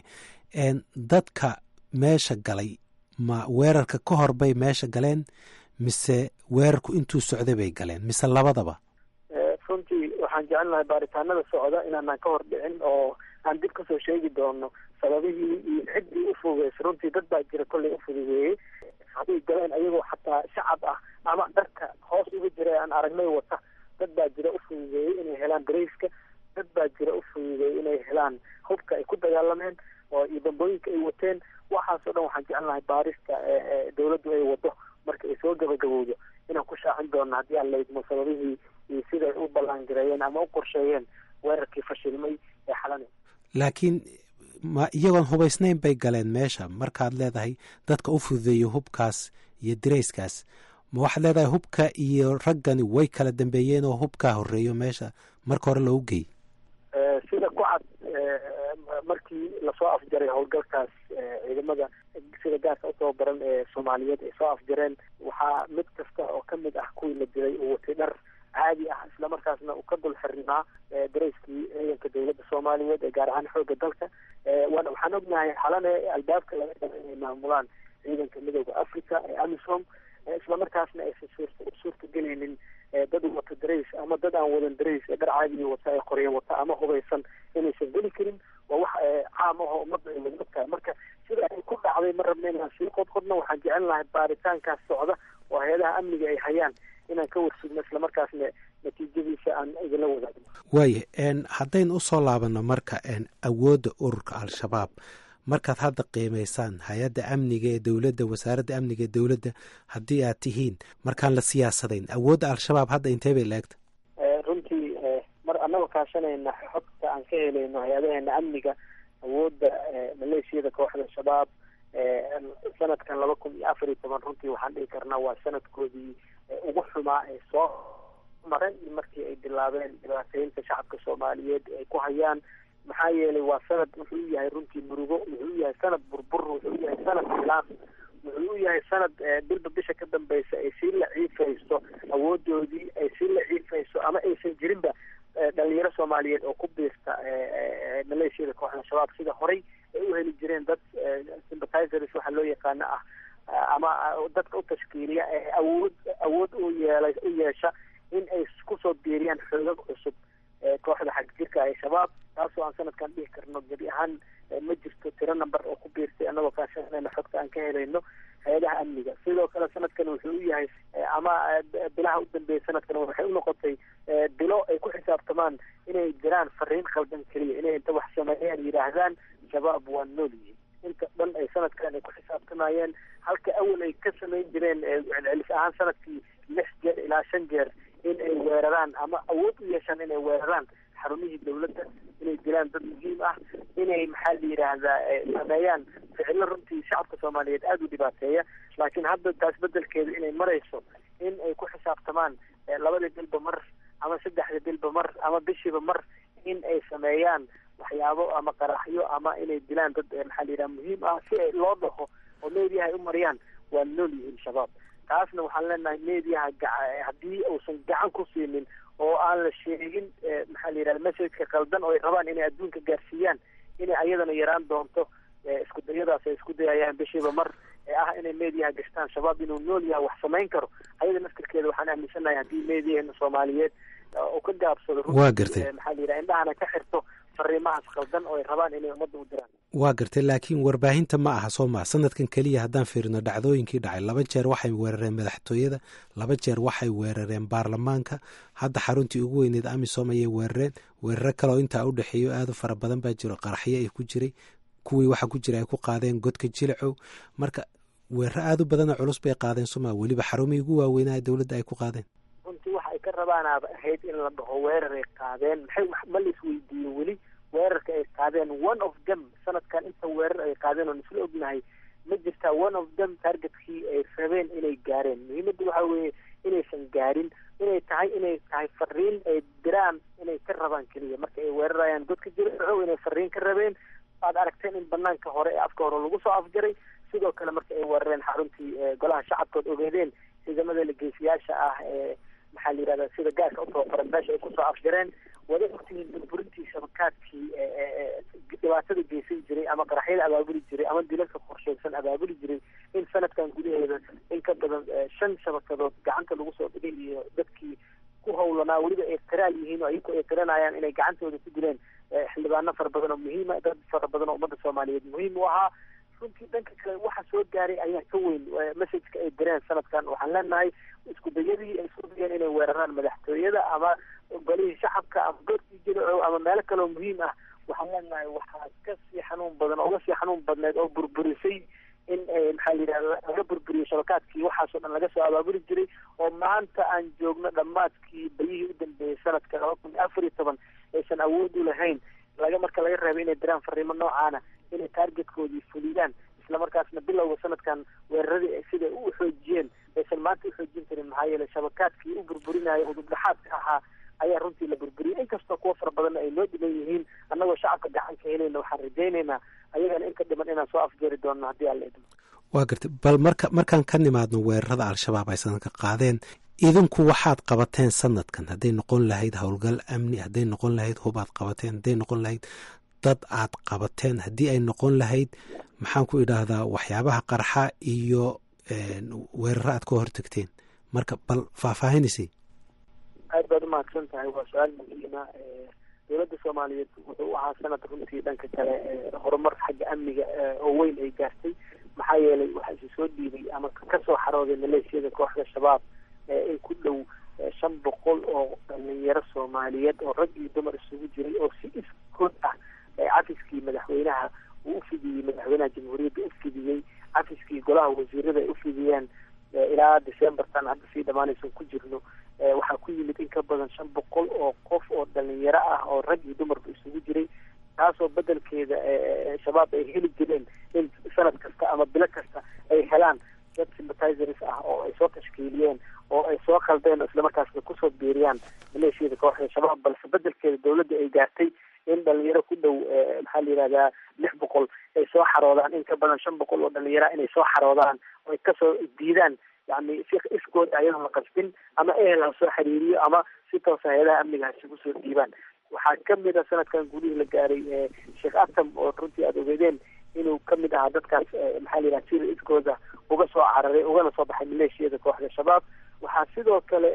[SPEAKER 6] dadka meesha galay ma weerarka ka hor bay meesha galeen mise weerarku intuu socday bay galeen mise labadaba
[SPEAKER 8] runtii waxaan jecelnahay baaritaanada socda inaanaan ka hor dhicin oo aan dib kasoo sheegi doono sababihii iyo ciddii ufugeys runtii dad baa jira kollay ufudugeeyey haday galeen ayagoo xataa shacab ah ama dharka hoos uga jira aan aragnay wata dad baa jira ufudugeeyey inay helaan dareyska dad baa jira ufudugeeyey inay helaan hubka ay ku dagaalameen oo iyo bambooyinka ay wateen waxaasoo dhan waxaan jecelnahay baarista dawladdu ay wado marka ay soo gabagabowdo inaan ku shaacin doono haddii aan laydmo sababihii iyo siday u ballaangareeyeen ama u qorsheeyeen weerarkii fashilmay ee xalane
[SPEAKER 6] laakiin ma iyagoon hubaysnayn bay galeen meesha markaad leedahay dadka u fududeeyo hubkaas iyo dirayskaas ma waxaad leedahay hubka iyo raggani way kala dambeeyeen oo hubkaa horeeyo meesha marka hore loogu geey
[SPEAKER 8] sida ku cad markii lasoo afjaray howlgalkaas ciidamada sida gaarka usoo baran ee soomaaliyeed ay soo afjareen waxaa mid kasta oo kamid ah kuwii la dilay uu watay dhar caadi ah islamarkaasna uu ka dul xirnaa dareyskii ciidanka dawladda soomaaliyeed ee gaar ahaan xooga dalka waxaan ognahay xalane albaabka laga dhaba inay maamulaan ciidanka midooda africa ee amisom islamarkaasna aysan suurtagelaynin dad wata darays ama dad aan wadan darays ee dhar caadiya wata ee qorya wata ama hubaysan inaysan geli karin waa wax caam ah oo ummadda ay wada ogtahay marka sida ay ku dhacday ma rabna inaan sii qodqodno waxaan jecel lahay baaritaankaas socda oo hay-adaha amniga ay hayaan inaan ka warsugno islamarkaasna natiijadiisa aan idinla wadaagno
[SPEAKER 6] waaya haddaynu usoo laabano marka awoodda ururka al-shabaab markaad hadda qiimaysaan hay-adda amniga ee dowladda wasaaradda amniga ee dowladda haddii aad tihiin markaan la siyaasadayn awoodda al-shabaab hadda intee bay laegta
[SPEAKER 8] runtii mar annagoo kaashanayna xogta aan ka helayno hay-adaheena amniga awoodda maleeshiyada kooxda shabaab sanadkan laba kun iyo afar iyo toban runtii waxaan dhihi karnaa waa sanadkoodii ugu xumaa ee soo maray markii ay bilaabeen dhibaateynta shacabka soomaaliyeed ay ku hayaan maxaa yeelay waa sanad wuxuu u yahay runtii murugo wuxuu u yahay sanad burbur wuxuu u yahay sanad khilaaf wuxuu u yahay sanad bilba bisha ka dambeysa ay sii la ciifayso awoodoodii ay sii la ciifayso ama aysan jirinba dhalinyaro soomaaliyeed oo ku biirta maleeshiyada kooxda shabaab sida horey ay u heli jireen dad sympathizers waxaa loo yaqaano ah ama dadka u tashkiiliya ee awood awood u yeelay u yeesha in ay kusoo biiriyaan xoogag cusub kooxda xagjirka ee shabaab taasoo aan sanadkan dhihi karno gebi ahaan ma jirto tiro number oo ku biirtay annagoo kaashanayna xogta aan ka helayno hay-adaha amniga sidoo kale sanadkan wuxuu u yahay ama bilaha u dambeeyay sanadkan waxay unoqotay bilo ay ku xisaabtamaan inay jiraan fariin khaldan keliya inay inta wax sameeyaan yidhaahdaan shabaab waa nool yihiin inta dhan ay sanadkan ay ku xisaabtamayeen halka awal ay ka samayn jireen celcelis ahaan sanadkii lix jeer ilaa shan jeer in ay weeraraan ama awood u yeeshaan inay weeraraan xarumihii dawladda inay dilaan dad muhiim ah inay maxaa la yidhaahdaa sameeyaan ficilo runtii shacabka soomaaliyeed aada u dhibaateeya laakiin hadda taas bedelkeeda inay marayso in ay ku xisaabtamaan labadii bilba mar ama saddexda bilba mar ama bishiiba mar in ay sameeyaan waxyaabo ama qaraxyo ama inay dilaan dad maxaa la yidhaha muhiim ah si ay loo dhaho oo meediyaha ay u mariyaan waa nool yihiin shabaab taasna waxaan leenahay meediyaha haddii uusan gacan ku siinin oo aan la sheegin maxaa la yidhahda messageka qaldan oo ay rabaan inay adduunka gaarsiiyaan inay ayadana yaraan doonto isku dayadaas ay isku dayayaan bishiiba mar ee ah inay meediyaha gashtaan shabaab inuu nool yahay wax samayn karo ayada naftirkeeda waxaan aaminsanahay haddii meediyaheena soomaaliyeed oo ka gaabsado
[SPEAKER 6] waa gartay
[SPEAKER 8] maxaa la yidhaha indhahana ka xirto fariimahaas qaldan oo ay rabaan inay ummadda u diraan
[SPEAKER 6] waa gartay laakiin warbaahinta ma aha soo maa sanadkan keliya haddaan fiirino dhacdooyinkii dhacay laba jeer waxay weerareen madaxtooyada laba jeer waxay weerareen baarlamaanka hadda xaruntii ugu weyneed amisom ayay weerareen weeraro kaleoo intaa u dhexeeyo aada u fara badan baa jiro qaraxyo ay ku jiray kuwii waxa ku jira ay ku qaadeen godka jilicow marka weeraro aada u badana culus bay qaadeen sooma weliba xarumihii ugu waaweynaa dowladda ay ku qaadeen
[SPEAKER 8] runtii waxa ay ka rabaanaaba ahayd in la dhaho weerar ay qaadeen maxay ma la isweydiiye weli weerarka ay qaadeen one of them sanadkan inta weerar ay qaadeen oon isla ognahay ma jirtaa one of them targetkii ay rabeen inay gaareen muhiimadda waxa weeye inaysan gaarin inay tahay inay tahay fariin ay diraan inay ka rabaan keliya marka ay weerarayaan dadka jiraco inay fariin ka rabeen aad aragteen in banaanka hore ee afka hore lagu soo afjaray sidoo kale marka ay weerareen xaruntii golaha shacabkood ogeedeen ciidamada legeysiyaasha ah ee maxaa la yidhahda sida gaarka u tababaran meesha ay kusoo afjareen wada ogtihiin burburintii shabakaadkii dhibaatada geysan jiray ama qaraxyada abaabuli jiray ama dilalka qorsheysan abaabuli jiray in sanadkan gudaheeda in ka badan shan shabakadood gacanta lagu soo dhigay iyo dadkii ku hawlanaa weliba ay qiraal yihiin oo ayaku ay qiranayaan inay gacantooda ku dileen xildhibaano fara badan oo muhiima dad fara badan oo ummadda soomaaliyeed muhiim u ahaa runtii dhanka kale waxa soo gaaray ayaa ka weyn messageka ay direen sanadkan waxaan leenahay isku dayadii ay soo dayeen inay weeraraan madaxtooyada ama golihii shacabka ama goorkii jilico ama meelo kaleoo muhiim ah waxaan leenahay waxaa kasii xanuun badan oo kasii xanuun badneed oo burburisay in maxaa la yidhahda laga burburiyo shabakaadkii waxaasoo dhan laga soo abaabuli jiray oo maanta aan joogno dhammaadkii bayihii u dambeeyey sanadka laba kun iyo afar iyo toban aysan awood u lahayn laga marka laga reebay inay diraan fariimo noocaana inay taargetkoodii fuliyaan islamarkaasna bilowga sanadkan weeraradii siday u xoojiyeen aysan maanta uxoojin karin maxaa yeelay shabakaadkii u burburinayo udubdhaxaadka ahaa ayaa runtii la burburiyay inkastoo kuwa fara badanna ay noo dhiman yihiin annagoo shacabka gacan ka helayna waxaan rajaynaynaa ayagana in ka dhiman inaan soo afjeeri doonno haddii alla idmo
[SPEAKER 6] waa gartay bal marka markaan ka nimaadno weerarada al-shabaab ay sanadka qaadeen idinku waxaad qabateen sanadkan hadday noqon lahayd howlgal amni hadday noqon lahayd hub aad qabateen hadday noqon lahayd dad aad qabateen haddii ay noqon lahayd maxaan ku idhaahdaa waxyaabaha qarxa iyo weeraro aad ka hortagteen marka bal faahfaahinaysa
[SPEAKER 8] aad baad umahadsan tahay waa su-aal muhiima dowladda soomaaliyeed wuxuu u ahaa sanad runtii dhanka kale horumar xagga amniga oo weyn ay gaartay maxaa yeelay waxaa isi soo dhiibay ama kasoo xarooday maleeshiyada kooxda shabaab in ku dhow shan boqol oo dhalinyaro soomaaliyeed oo rag iyo dumar isugu jiray oo si iskood ah cafiskii madaxweynaha uu ufidiyey madaxweynaha jamhuuriyadda ufidiyey cafiskii golaha wasiirada ay ufidiyeen ilaa decembertan hadda sii dhamaanaysan ku jirno waxaa ku yimid in ka badan shan boqol oo qof oo dhalinyaro ah oo rag iyo dumarba isugu jiray taasoo bedelkeeda shabaab ay heli jireen in sanad kasta ama bilo kasta ay helaan dad sympathizers ah oo ay soo tashkiiliyeen oo ay soo khaldeen oo islamarkaasna kusoo biiriyaan maleeshiyada kooxda shabaab balse bedelkeeda dowladda ay gaartay in dhalinyaro ku dhow maxaa la yihahdaa lix boqol ay soo xaroodaan in ka badan shan boqol oo dhalinyara inay soo xaroodaan oo ay kasoo diidaan yani si iskooda ayadoo la qasbin ama ehel ha soo xiriiriyo ama si toosa hay-adaha amniga ha isugu soo dhiibaan waxaa kamid a sanadkan gudihii la gaaray sheekh atam oo runtii aada ogeedeen inuu kamid ahaa dadkaas maxaa la yidhaha sida iskooda uga soo cararay ugana soo baxay maleeshiyada kooxda shabaab waxaa sidoo kale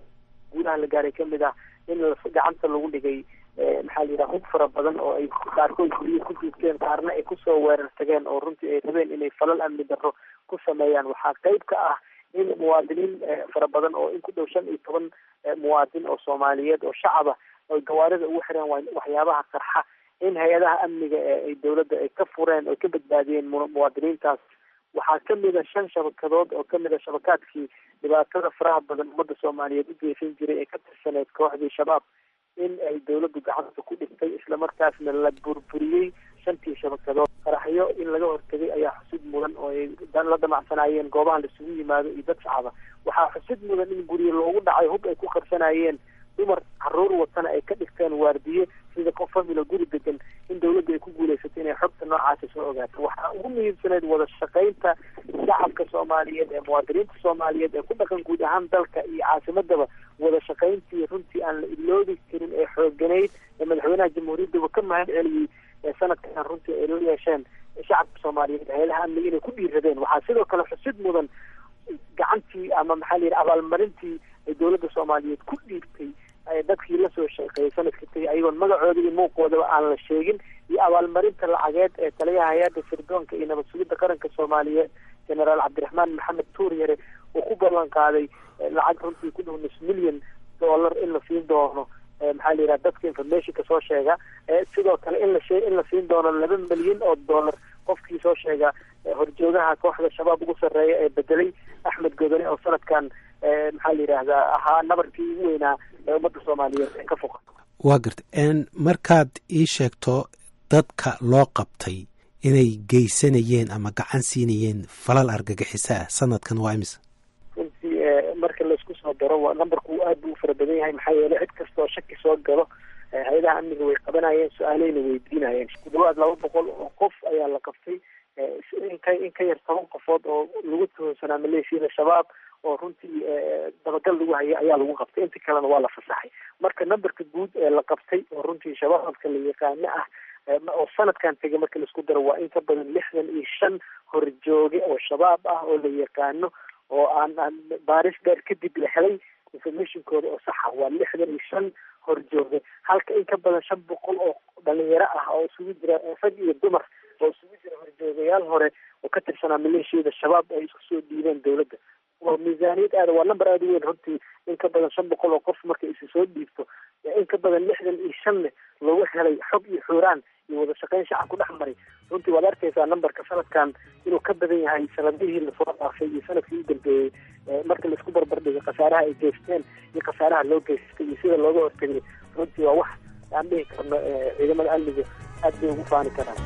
[SPEAKER 8] gudaha la gaaray kamid ah in gacanta lagu dhigay maxaa la yidhaha hub fara badan oo ay qaarkood guryo ku jiigteen qaarna ay kusoo weerar tageen oo runtii ay rabeen inay falal amni darro ku sameeyaan waxaa qeyb ka ah in muwaadiniin fara badan oo in ku dhow shan iyo toban muwaadin oo soomaaliyeed oo shacaba oy gawaarida ugu xireen waxyaabaha qarxa in hay-adaha amniga ay dowladda ay ka fureen oy ka badbaadiyeen muwaadiniintaas waxaa kamid a shan shabakadood oo kamid a shabakaadkii dhibaatada faraha badan ummadda soomaaliyeed u geysan jiray ee ka tirsaneyd kooxdii shabaab in ay dowladdu gacanta ku dhigtay islamarkaasna la burburiyey shantii shabakadood qaraxyo in laga hortegay ayaa xusid mudan oo ay la damacsanaayeen goobaha laisugu yimaado iyo dad shacaba waxaa xusid mudan in guryo loogu dhacay hub ay ku qarsanayeen dumar caruur watana ay ka dhigteen waardiye sida qof familo guri degan in dowladda ay ku guuleysatay inay xogta noocaasi soo ogaato waxaa ugu muhiimsaneyd wada shaqaynta shacabka soomaaliyeed ee muwaadiniinta soomaaliyeed ee ku dhaqan guud ahaan dalka iyo caasimadaba wada shaqayntii runtii aan la iloobi karin ee xooganayd ee madaxweynaha jamhuuriyaddaba ka mahad celiyey sanadkan runtii ay la yeesheen shacabka soomaaliyeed hay-adaha amniga inay ku dhiiradeen waxaa sidoo kale xusid mudan gacantii ama maxaa la yidhi abaalmarintii ay dowladda soomaaliyeed ku dhiibtay dadkii lasoo shaqeeyay sanadka tegay ayagoon magacooda iyo muuqoodaba aan la sheegin iyo abaalmarinta lacageed ee taliyaha hay-adda sirdoonka iyo nabad sugidda qaranka soomaaliyeed generaal cabdiraxmaan maxamed tuuryare uu ku ballan qaaday lacag runtii ku dhow nus milyan dollar in la siin doono maxaa la yidhaha dadka informationka soo sheega sidoo kale in la shee in la siin doono laba milyan oo dollar qofkii soo sheega horjoogaha kooxda shabaab ugu sarreeya ee bedelay axmed godone oo sanadkan maxaa la yidhaahdaa ahaa nabarkii ugu weynaa ee ummadda soomaaliyeed ee ka foqa
[SPEAKER 6] waa garta markaad ii sheegto dadka loo qabtay inay geysanayeen ama gacan siinayeen falal argagixiso ah sanadkan waa imisa
[SPEAKER 8] runtii marka laisku soo daro numberku aad buu u fara badan yahay maxaa yeelay cid kasta oo shaki soo galo hay-adaha amniga way qabanayeen su-aaleyna weydiinayeen ku dhawaad laba boqol oo qof ayaa la qabtay inka in ka yar toban qofood oo lagu tuhunsanaa maleeshiyada shabaab oo runtii dabagal lagu hayay ayaa lagu qabtay inta kalena waa la fasaxay marka numberka guud ee la qabtay oo runtii shabaabka la yaqaano ah oo sanadkan tegay marka laisku daro waa in ka badan lixdan iyo shan horjooge oo shabaab ah oo la yaqaano oo aan aan baaris dheer kadib la helay informationkooda oo saxa waa lixdan iyo shan horjooge halka in ka badan shan boqol oo dhalinyaro ah oo isugu jira rag iyo dumar oo isugu jira horjoogayaal hore oo ka tirsanaa maleeshiyada shabaab ay isku soo dhiibeen dowladda waa miisaaniyad aada waa number aada u weyn runtii in ka badan shan boqol oo qof markay isi soo dhiibto in ka badan lixdan iyo shanne loogu helay xog iyo xuuraan iyo wada shaqeyn shacab ku dhex maray runtii waad arkaysaa numberka sanadkan inuu ka badan yahay sanadihii lasoo dhaafay iyo sanadkii u dambeeyey marka laisku barbardhigay khasaaraha ay geysteen iyo khasaaraha loo geystay iyo sida looga hortegay runtii waa wax aan dhihi karno ciidamada amniga aad bay ugu faani karaan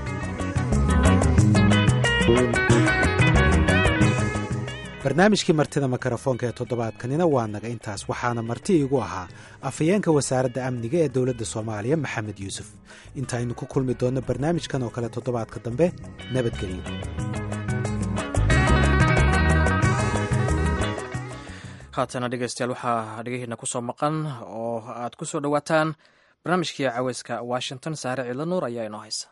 [SPEAKER 6] barnaamijkii martida mikrofoonka ee toddobaadkanina waa naga intaas waxaana marti igu ahaa afhayeenka wasaaradda amniga ee dowladda soomaaliya maxamed yuusuf intaaynu ku kulmi doonno barnaamijkan oo kale toddobaadka dambe nabadgelyo
[SPEAKER 1] haatana dhegeystayaal waxaa dhegehiina kusoo maqan oo aad ku soo dhowaataan barnaamijkii caweyska washington saare ciidla nuur ayaa inoo haysa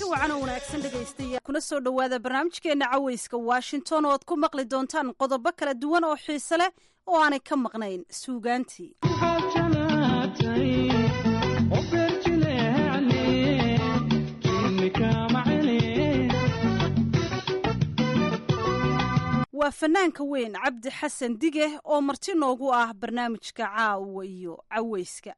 [SPEAKER 9] kulanti wacan oo wanaagsan dhegaystayaa kuna soo dhowaada barnaamijkeenna cawayska washington oo ad ku maqli doontaan qodobo kala duwan oo xiise leh oo aanay ka maqnayn suugaantii waa fanaanka weyn cabdi xasan dige oo marti noogu ah barnaamijka caawa iyo cawayska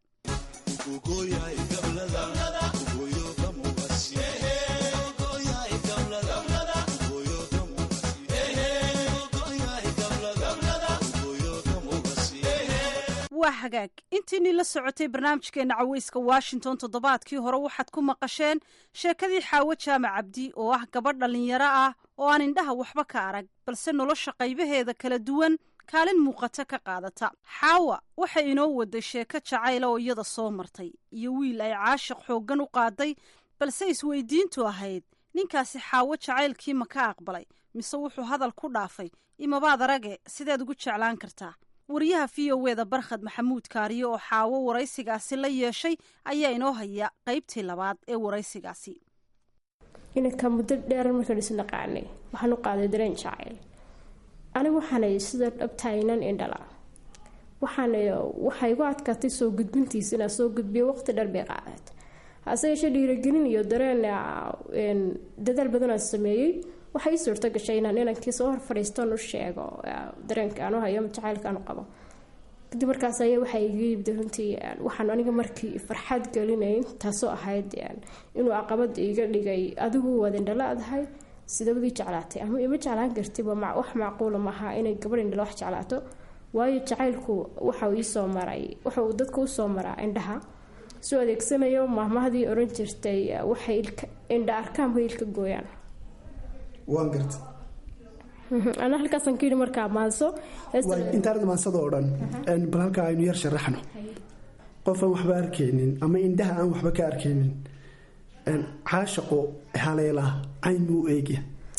[SPEAKER 9] waa hagaag intiinii la socotay barnaamijkeena caweyska washington toddobaadkii hore waxaad ku maqasheen sheekadii xaawo jaamac cabdi oo ah gabadh dhallinyaro ah oo aan indhaha waxba ka arag balse nolosha qaybaheeda kala duwan kaalin muuqata ka qaadata xaawa waxay inoo waday sheeko jacayla oo iyada soo martay iyo wiil ay caashiq xooggan u qaaday balse isweydiintu ahayd ninkaasi xaawo jacaylkii ma ka aqbalay mise wuxuu hadal ku dhaafay imabaad arage sideed ugu jeclaan kartaa wariyaha v o e da barkhad maxamuud kaariyo oo xaawo waraysigaasi la yeeshay ayaa inoo haya qaybtii labaad ee waraysigaasi
[SPEAKER 4] inanka muddo dheer markaan isnaqaanay waxaan u qaaday dareen jacayl anigu waxaanay sida dhabtaynan indhala waxaan waxay igu adkaatay soo gudbintiisa inaa soo gudbiyo waqti dheer bay qaadat hase yeeshee dhiiragelin iyo dareen dadaal badanaa sameeyey waxay ii suurto gashay inaan inankii soo hor fadhiistan u sheego dareenka aanu hayo jacaylka aanu qabo kadib markaas ayaa waxaa iga yimid runtii waxaan aniga markii farxad gelinayn taasoo ahayd inuu caqabada iga dhigay adigu waad indhala adahay sidabadii jeclaatay ama ima jeclaan kartiba wax macquula maaha inay gabadh indhala wax jeclaato waayo jacaylku waxau iisoo maray waxauu dadka usoo maraa indhaha soo adeegsanayo maahmahdii oran jirtay waxay indha arkaanba ilka gooyaan
[SPEAKER 10] waan garta
[SPEAKER 4] ana halkaasaan ka yidhi markaa maanso
[SPEAKER 10] intaanad maansada oo dhan bal halkaa aynu yar sharaxno qof aan waxba arkaynin ama indhaha aan waxba ka arkaynin caashaqo haleela cayn buu eegya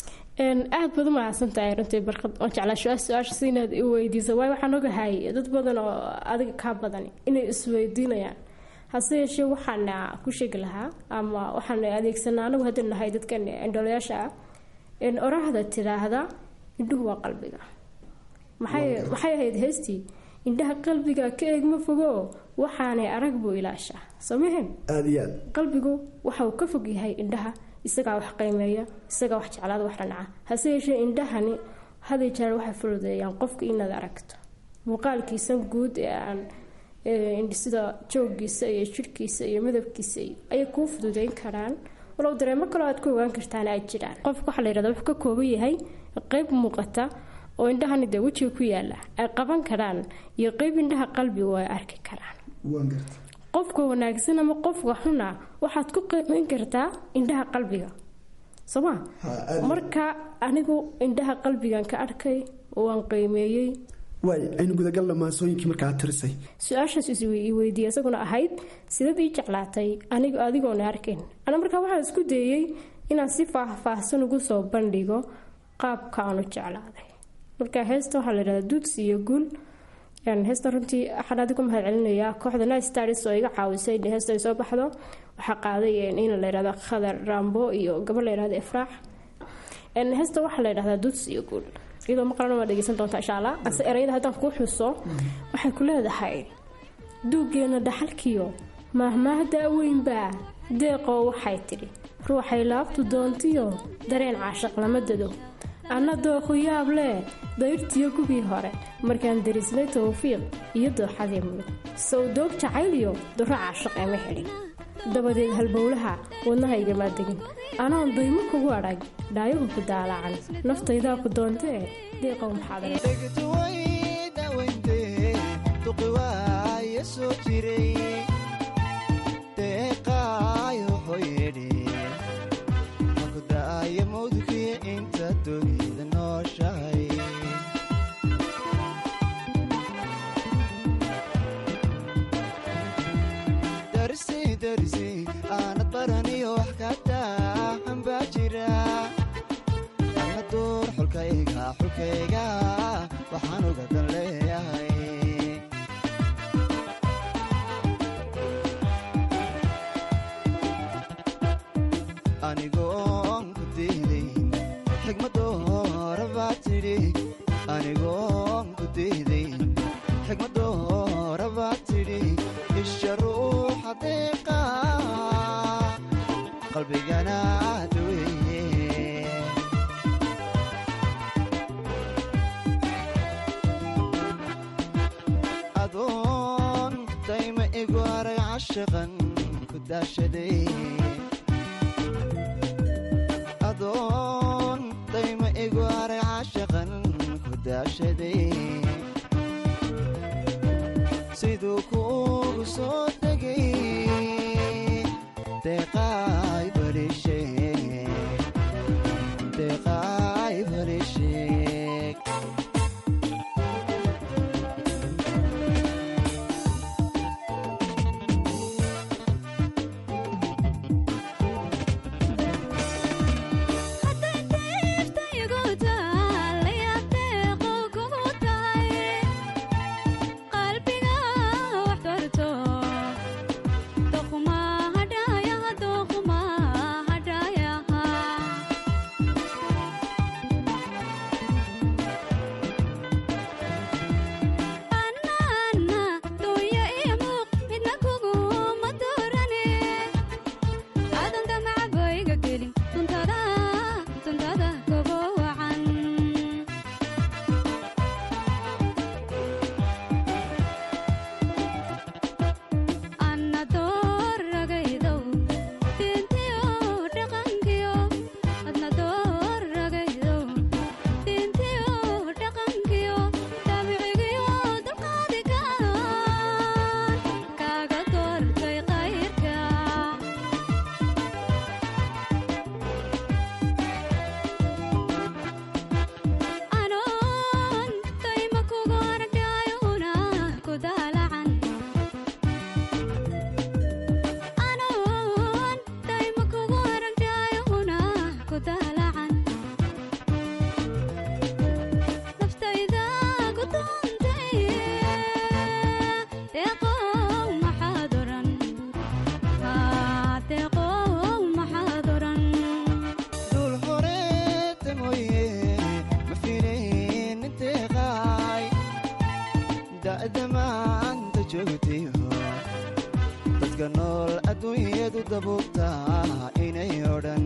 [SPEAKER 4] aad baad u mahadsantahay runtii barkad oon jeclaa su-aasha si inaad i weydiisa waayo waxaan ogahay dad badan oo adiga kaa badan inay isweydiinayaan hase yeeshee waxaan ku sheegi lahaa ama waxaan adeegsanaa anagu haddii nahay dadkan indholayaasha ah oraahda tiraahda indhuhu waa qalbiga maxay ahayd heystii indhaha qalbiga ka eeg ma fogo waxaanay arag buu ilaashaa soomaheen
[SPEAKER 10] aada iyo aad
[SPEAKER 4] qalbigu waxauu ka fog yahay indhaha isagaa wax qiimeeya isagaa wax jeclaada wax dhanaca hase yeeshee indhahani haday jeer waxay fududeeyaan qofka inaad aragto muuqaalkiisa guud ee aan sida joogiisa iyo jirhkiisa iyo midabkiisa ayay kuu fududeyn karaan walow dareemo kaloo aad ku ogaan kartaan ay jiraan qofka waxaa la yirahda wuxuu ka kooban yahay qeyb muuqata oo indhahani dee wejiga ku yaala ay qaban karaan iyo qeyb indhaha qalbigu ay arki karaan qofka wanaagsan ama qofka xuna waxaad ku qiimeyn kartaa indhaha qalbiga sooma marka anigu indhaha qalbigan ka arkay waan qiimeeyey
[SPEAKER 10] waay aynu gudagalna maasooyinkii markaa tirisay
[SPEAKER 4] su-aashaas isweydiiya isaguna ahayd sidaad ii jeclaatay anigu adigoona arkayn ana markaa waxaan isku dayey inaan si faahfaahsan ugu soo bandhigo qaabka aanu jeclaaday marka heesta waxaa la yidhahdaa duuds iyo guul heesta runtii waxaan adigu mahad celinayaa kooxda night stars oo iga caawisay in heesta ay soo baxdo waxaa qaaday in la yidhahdo khadar rambo iyo gabar la yidhahdo ifraax heesta waxaa la yidhahdaa duuds iyo guul iyadoo maqlana waa dhegeysan doontaa insha allah ase erayada haddaan kuu xuso waxay ku leedahay duuggeena dhaxalkiyo maahmaahda weynbaa deeqoo waxay tidhi ruuxay laabtu doontiyo dareen caashaq lama dado anna dooqu yaab lee dayrtiyo gugii hore markaan darisnay tawfiiq iyo dooxadii mudug sow doog jacaylyo duro caashaq ema xidhin dabadeed halbowlaha wadnahaygamaa degin anoon daymo kugu adhag dhaayagu ku daalaacan naftaydaa ku doontee deeqow
[SPEAKER 11] aanad baraniyo wax kataaxan baa jira ana duur xulkayga xulkayga waxaan uga dan leeyahay anigoon ku diidayn xigmaddoora baa tidhi anigoon ku diidayn xigmaddoora baa tidhi isha ruuxa deeqa qalbigana daweeye adoon dayma igu aray cashaqan ku daashaday adoon dayma igu aray cashaqan ku daashaday siduu kuugu soo degay deeqaay barisheeg deeqaay barisheeg dul horeete mooye ma filayn inteeqaay da'da maanta joogtayo dadka nool adduunyadu dabuubtaa inay odhan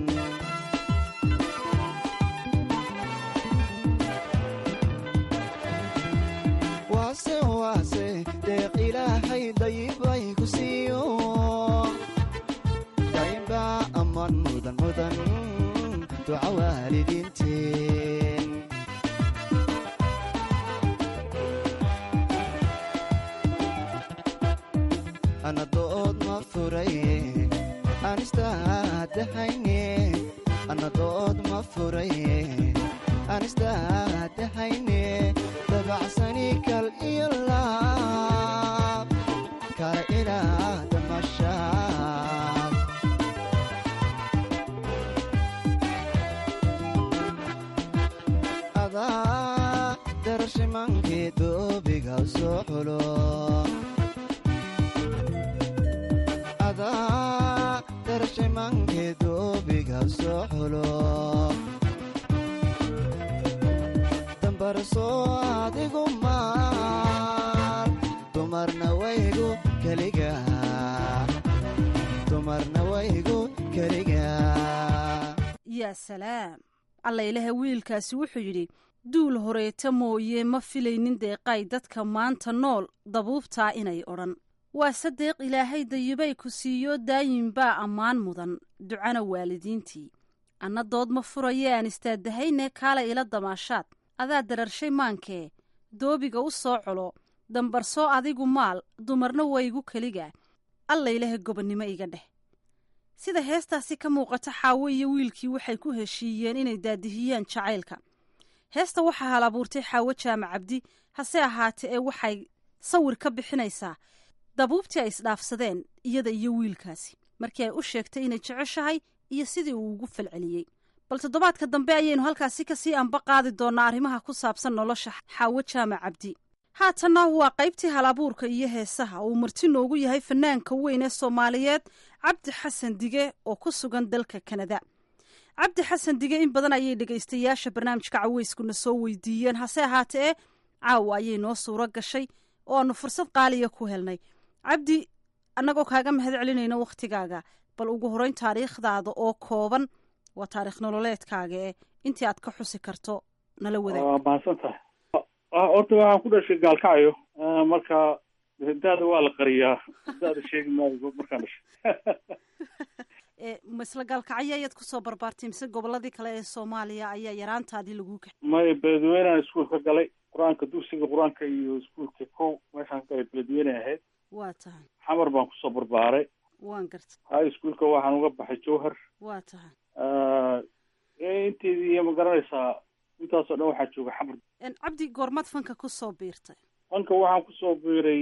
[SPEAKER 11] waase waase deeq ilaahay dayibay ku siiyo dayba ammaan mudan mudan duca waalidiinteen anadood ma furaye anistaadahayne anadood ma furaye anistaadahayne dabacsani kal iyo laab kala ilaa damashaad adaa darashimankii doobiga soo xulo adaa darashimankii doobiga soo xulo dambarsoo adigu maal dumarna waygu keliga dumarna waygu keliga
[SPEAKER 9] yaa salaam alla ilaha wiilkaasi wuxuu yidhi duul horeeta mooye ma filaynin deeqay dadka maanta nool dabuubtaa inay odhan waa sadeeq ilaahay dayibay ku siiyo daayin baa ammaan mudan ducana waalidiintii anna dood ma furaye aan istaadahayne kaala ila damaashaad adaa dararshay maankee doobiga u soo colo dambarsoo adigu maal dumarna waygu keliga alla ilaha gobonnimo iga dheh sida heestaasi ka muuqata xaawo iyo wiilkii waxay ku heshiiyeen inay daadihiyaan jacaylka heesta waxaa hal abuurtay xaawo jaamac cabdi hase ahaatee ee waxay sawir ka bixinaysaa dabuubtii ay isdhaafsadeen iyada iyo wiilkaasi markii ay u sheegtay inay jeceshahay iyo sidii uu ugu falceliyey bal toddobaadka dambe ayaynu halkaasi kasii anba qaadi doonnaa arrimaha ku saabsan nolosha xaawo jaamac cabdi haatanna waa qaybtii halabuurka iyo heesaha uu marti noogu yahay fanaanka weyn ee soomaaliyeed cabdi xasan dige oo ku sugan dalka kanada cabdi xasan dige in badan ayay dhegaystayaasha barnaamijka caweyskuna soo weydiiyeen hase ahaatee caawa ayay noo suuro gashay oo aanu fursad qaaliya ku helnay cabdi annagoo kaaga mahad celinayna wakhtigaaga bal ugu horeyn taariikhdaada oo kooban waa taarikh nololeedkaaga ee intii aad ka xusi karto nala wadaag
[SPEAKER 12] waa mahadsan tahay horta waxaan ku dhashay gaalkacyo marka daada waa la qariyaa daada sheegi maayo markaan dhashay
[SPEAKER 9] ma isla gaalkacyo ayaad kusoo barbaartay mise goboladii kale ee soomaaliya ayaa yaraantaadii lagu kaxay
[SPEAKER 12] maya beledweynean iskuol ka galay qur-aanka dugsiga qur-aanka iyo iskuolka kow meeshaan ka galay beledweyne ahayd
[SPEAKER 9] waa tahay
[SPEAKER 12] xamar baan kusoo barbaaray
[SPEAKER 9] waan gartay
[SPEAKER 12] high schoolka waxaan uga baxay jowhar
[SPEAKER 9] waa tahay
[SPEAKER 12] inteedii ma garanaysaa intaasoo dhan waxaa jooga xamar
[SPEAKER 9] cabdi goormaad fanka kusoo biirtay
[SPEAKER 12] fanka waxaan kusoo biiray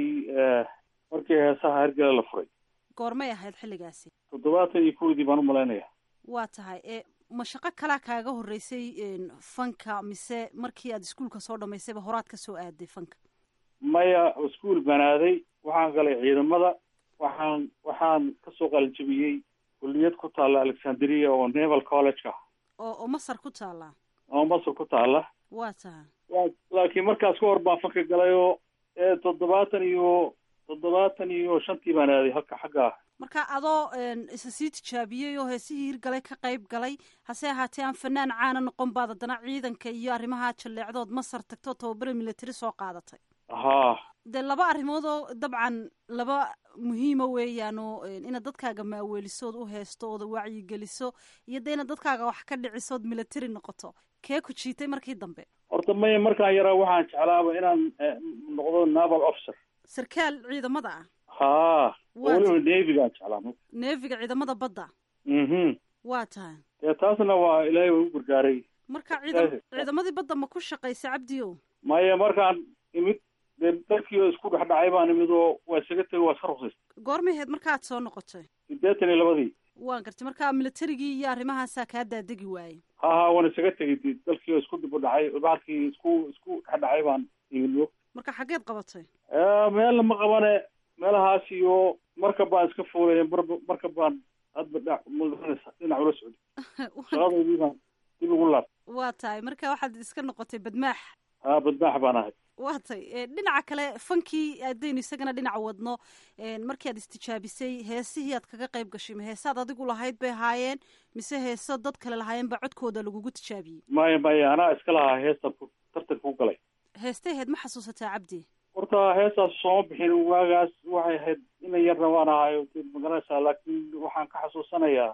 [SPEAKER 12] markii heesaha hergele la furay
[SPEAKER 9] goormay ahayd xilligaasi
[SPEAKER 12] toddobaatan iyo kowdii baan umalaynaya
[SPEAKER 9] waa tahay e ma shaqo kalaa kaaga horeysay fanka mise markii aad iskuolka soo dhamaysayba horaad ka soo aaday fanka
[SPEAKER 12] maya iskuol baan aaday waxaan galay ciidamada waxaan waxaan kasoo qalinjabiyey kulliyad ku taalla alexandria oo naval college ah
[SPEAKER 9] oo oo masar ku taallaa
[SPEAKER 12] oo masar ku taalla
[SPEAKER 9] waa tahay
[SPEAKER 12] laakiin markaas ka hor baan fanka galay oo toddobaatan iyo toddobaatan iyo shantii baan aaday halka xagga
[SPEAKER 9] marka adoo isa sii tijaabiyey oo heesihii hirgalay ka qayb galay hase ahaatee aan fanaan caana noqon baad haddana ciidanka iyo arrimaha jalleecdood masar tagto tababare military soo qaadatay
[SPEAKER 12] haa
[SPEAKER 9] dee laba arrimood oo dabcan laba muhiima weeyaan oo inaad dadkaaga maaweelisood u heesto ooda wacyigeliso iyo dee inaad dadkaaga wax ka dhicisood military noqoto kee ku jiitay markii dambe
[SPEAKER 12] horta maya markaan yaraa waxaan jeclaaba inaan noqdo naval officer
[SPEAKER 9] sarkaal ciidamada ah
[SPEAKER 12] haa weliba nevigaan jeclaa
[SPEAKER 9] neefiga ciidamada badda
[SPEAKER 12] mhm
[SPEAKER 9] waa tahay
[SPEAKER 12] dee taasna waa ilaahay waa u gargaaray
[SPEAKER 9] marka ciidam ciidamadii badda ma ku shaqaysa cabdiyo
[SPEAKER 12] maya markaan imid dee dalkii oo isku dhex dhacay baan imid oo waa isaga tegay waa iska ruqsaystay
[SPEAKER 9] goormay ahayd markaad soo noqotay
[SPEAKER 12] siddeetan iyo labadii
[SPEAKER 9] waan gartay marka militarigii iyo arrimahaasaa kaa daadegi waayey
[SPEAKER 12] ha ha waan isaga tegay de dalkii oo isku dib u dhacay bacalkii isku isku dhex dhacay baan imid
[SPEAKER 9] marka xaggeed qabatay
[SPEAKER 12] meelna ma qabane meelahaas iyo markab baan iska fuulay mar markab baan hadba dha magaranaysa dhinac ula socday shaqadoodii baan dib ugu laab
[SPEAKER 9] waa tahay marka waxaad iska noqotay badmaax
[SPEAKER 12] ha badmaax baan ahay
[SPEAKER 9] waa tay dhinaca kale fankii haddaynu isagana dhinaca wadno markii aad istijaabisay heesihii aad kaga qayb gashay ma heesaad adigu lahayd bay ahaayeen mise heeso dad kale lahaayeen baa codkooda lagugu tijaabiyey
[SPEAKER 12] maya maya anaa iska lahaa heestan tartanka ku galay
[SPEAKER 9] heestay ahayd ma xasuusataa cabdi
[SPEAKER 12] horta heestaas sooma bixin waagaas waxay ahayd ina yarna waan ahayo magaranaysaa laakiin waxaan ka xasuusanayaa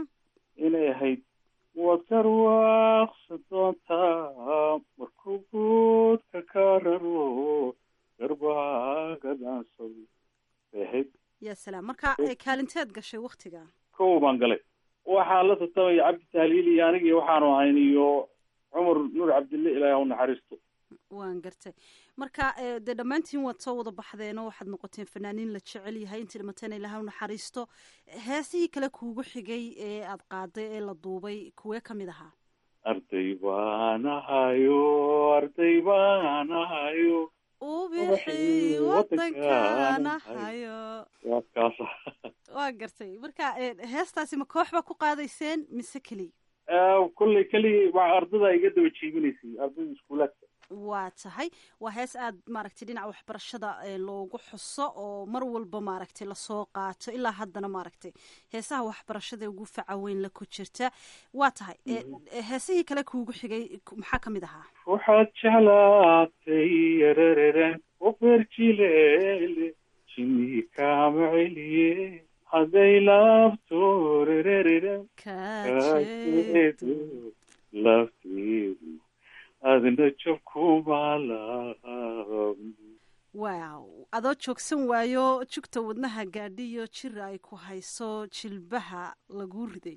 [SPEAKER 12] inay ahayd waad karwaaqsa doontaa markuu guudka ka raro garbaaga dhaansado bay ahayd
[SPEAKER 9] ya salaam marka kaalinteed gashay waktiga
[SPEAKER 12] kow baan galay waxaan la tartamaya cabdi tahliil iyo anigii waxaanu ahayn iyo cumar nuur cabdille ilaahi ha u naxariisto
[SPEAKER 9] waan gartay marka dee dhammaantiin waad soo wada baxdeenoo waxaad noqoteen fanaaniin la jecel yahay intii dhimateen ilaha u naxariisto heesihii kale kuugu xigay ee aad qaaday ee la duubay kuwee ka mid ahaa
[SPEAKER 12] arday baan ahayo arday baan ahayo
[SPEAKER 9] ubixi wadankaan ahayo
[SPEAKER 12] waa kaasa
[SPEAKER 9] waa gartay marka heestaasi ma koox baa ku qaadayseen mise keliya
[SPEAKER 12] kolley keligii ardada iga daba jiibinaysay ardada iskuulaadka
[SPEAKER 9] waa tahay waa hees aad maaragtay dhinaca waxbarashada loogu xuso oo mar walba maaragtay lasoo qaato ilaa haddana maaragtay heesaha waxbarashada ugu faca weyn la ku jirta waa tahay heesihii kale kuugu xigay maxaa ka mid ahaa
[SPEAKER 12] waxaad jeclaatay yarararen oberjilele jini kaama celiye hadday laabto rerereren kajeedo lafteedu adna jabkumaalaab
[SPEAKER 9] wow adoo joogsan waayo jugta wadnaha gaadhiyo jir ay ku hayso jilbaha lagu riday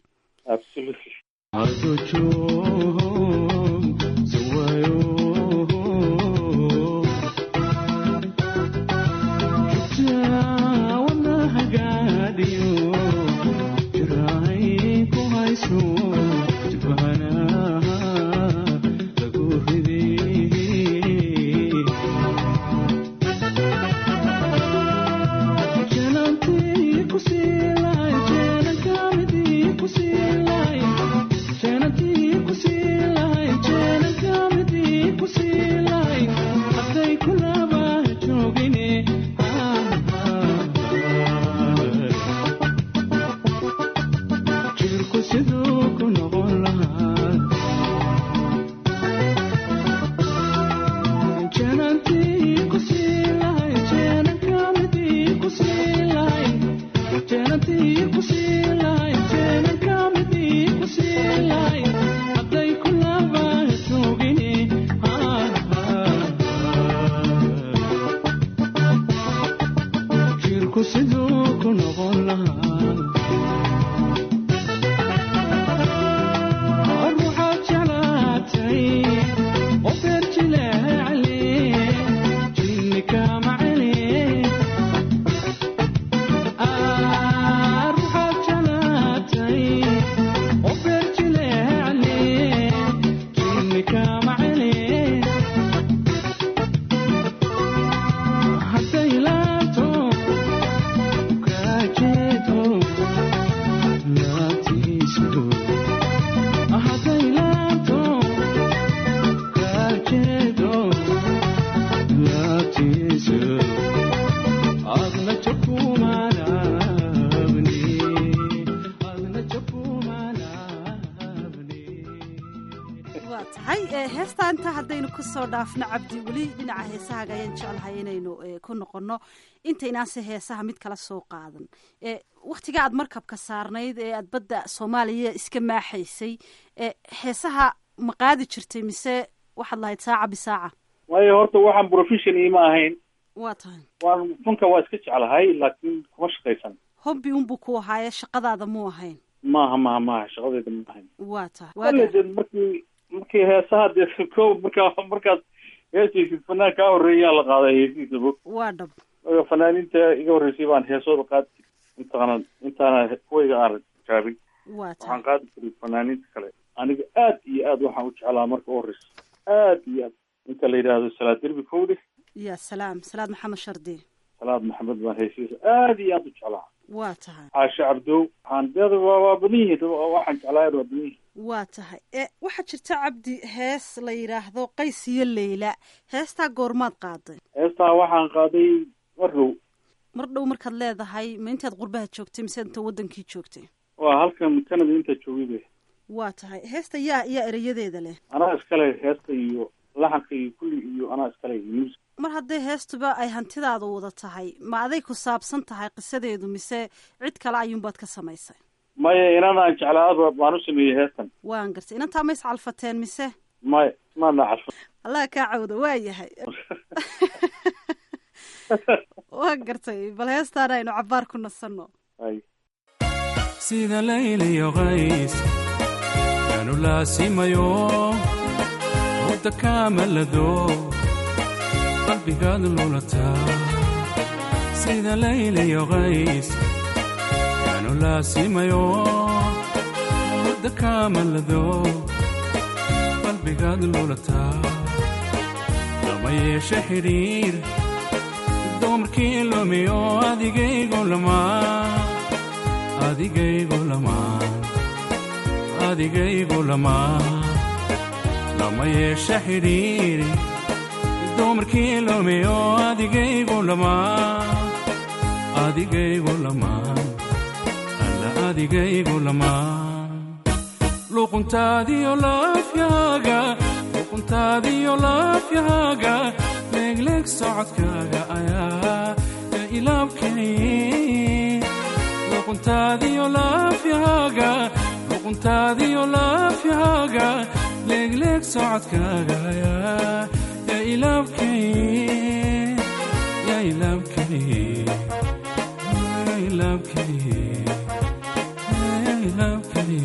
[SPEAKER 13] Thank you. siduu ku noqon lahaa ruuxaad jeclaatay oo beer jileecale jinni kama celi ruuxaad jeclaatay oo beer jileecale jinni kama celi hadday laabto kaajeedo laabtiisu hadday laabto kaajeedo laabtiisu adna jakumaalaabni adna jakumaalaabni
[SPEAKER 9] waa tahay ee heestaa intaa haddaynu ku soo dhaafno cabdi weli dhinaca heesahaaga ayaan jeclahay inaynu ee, ku noqonno intaynaanse heesaha mid kala soo qaadan ee wakhtiga aad markabka saarnayd ee aad badda soomaaliya iska maaxaysay ee heesaha ma qaadi jirtay mise waxaad lahayd saaca bisaaca
[SPEAKER 12] waayo horta waxaan profession iima ahayn
[SPEAKER 9] waa tahay
[SPEAKER 12] waan funka waa iska jeclahay laakiin kuma shaqaysan
[SPEAKER 9] hobbi unbuu ku ahaaye shaqadaada muu ahayn
[SPEAKER 12] maaha maaha maaha shaqadayda ma ahayn
[SPEAKER 9] waa tahay
[SPEAKER 12] wale
[SPEAKER 9] waaga
[SPEAKER 12] dee markii markii heesaha dee ko markaa markaad heesaysid fanaan kaa horreeyaa la qaaday heesihiisa bog
[SPEAKER 9] waa dhab
[SPEAKER 12] Marka fanaaniinta iga horreysay baan heesooda qaadi jiray intaana intaana kuwayga aan jaabin
[SPEAKER 9] waa tahay
[SPEAKER 12] waxaan qaadi jiray fanaaniinta kale aniga aad iyo aad waxaan u jeclaa marka u horreysa aad iyo aad ninka la yidhaahdo salaad derbi kowde
[SPEAKER 9] ya salaam salaad maxamed shardi
[SPEAKER 12] salaad maxamed baan heesihiisa aad iyo aad u jeclaa
[SPEAKER 9] waa tahay
[SPEAKER 12] caashe cabdow waxaan deeda waa waa badan yihiin waxaan jeclaa waa badan yihiin
[SPEAKER 9] waa tahay e waxaa jirta cabdi hees la yidhaahdo qays iyo leyla heestaa goormaad qaaday
[SPEAKER 12] heestaa waxaan qaaday mar dhow
[SPEAKER 9] mar dhow markaad leedahay ma intaad qurbaha joogtay mise inta wadankii joogtay
[SPEAKER 12] waa halkan canada intaa joogay be
[SPEAKER 9] waa tahay heesta yaa yaa erayadeeda leh
[SPEAKER 12] anaa iskale heesta iyo laxanka iyo kulli iyo anaa iskale music
[SPEAKER 9] mar hadday heestuba ay hantidaada wada tahay ma aday ku saabsan tahay qisadeedu mise cid kale ayuunbaad ka samaysay
[SPEAKER 12] maya inanaan jeclaaba baan u sameeyey heestan
[SPEAKER 9] waan gartay inantaa ma iscalfateen mise
[SPEAKER 12] maya maana calfa
[SPEAKER 9] allah kaa cawda waa yahay waan gartay bal heestaana aynu cabaar ku nasanno
[SPEAKER 12] ay
[SPEAKER 13] sida layliyo qays yaanu laasimayo hurda kaamalado qalbigaad lulataa sida layliyo qays yaanu laasimayo hurda kaamalado qalbigaad lulataa lama yeeshe xidhiir dumarkii lumiyo adigaygu lamaa adigaygu lamaa adigaygu lamaa lama yeeshe xidhiiri dumarkii lumiyo adigaygu lamaa adigaygu lamaa alla adigaygu lamaa luquntaadiyo laafyaaga luquntaadiyo laafyaaga leegleeg socodkaaga ayaa ya ilaabkay luquntaadiyo laafyaaga luquntaadiyo laafyaaga leegleeg socodkaaga ayaa ya ilaabkay ya ilaabkay ya ilaabkay ya ilaabkay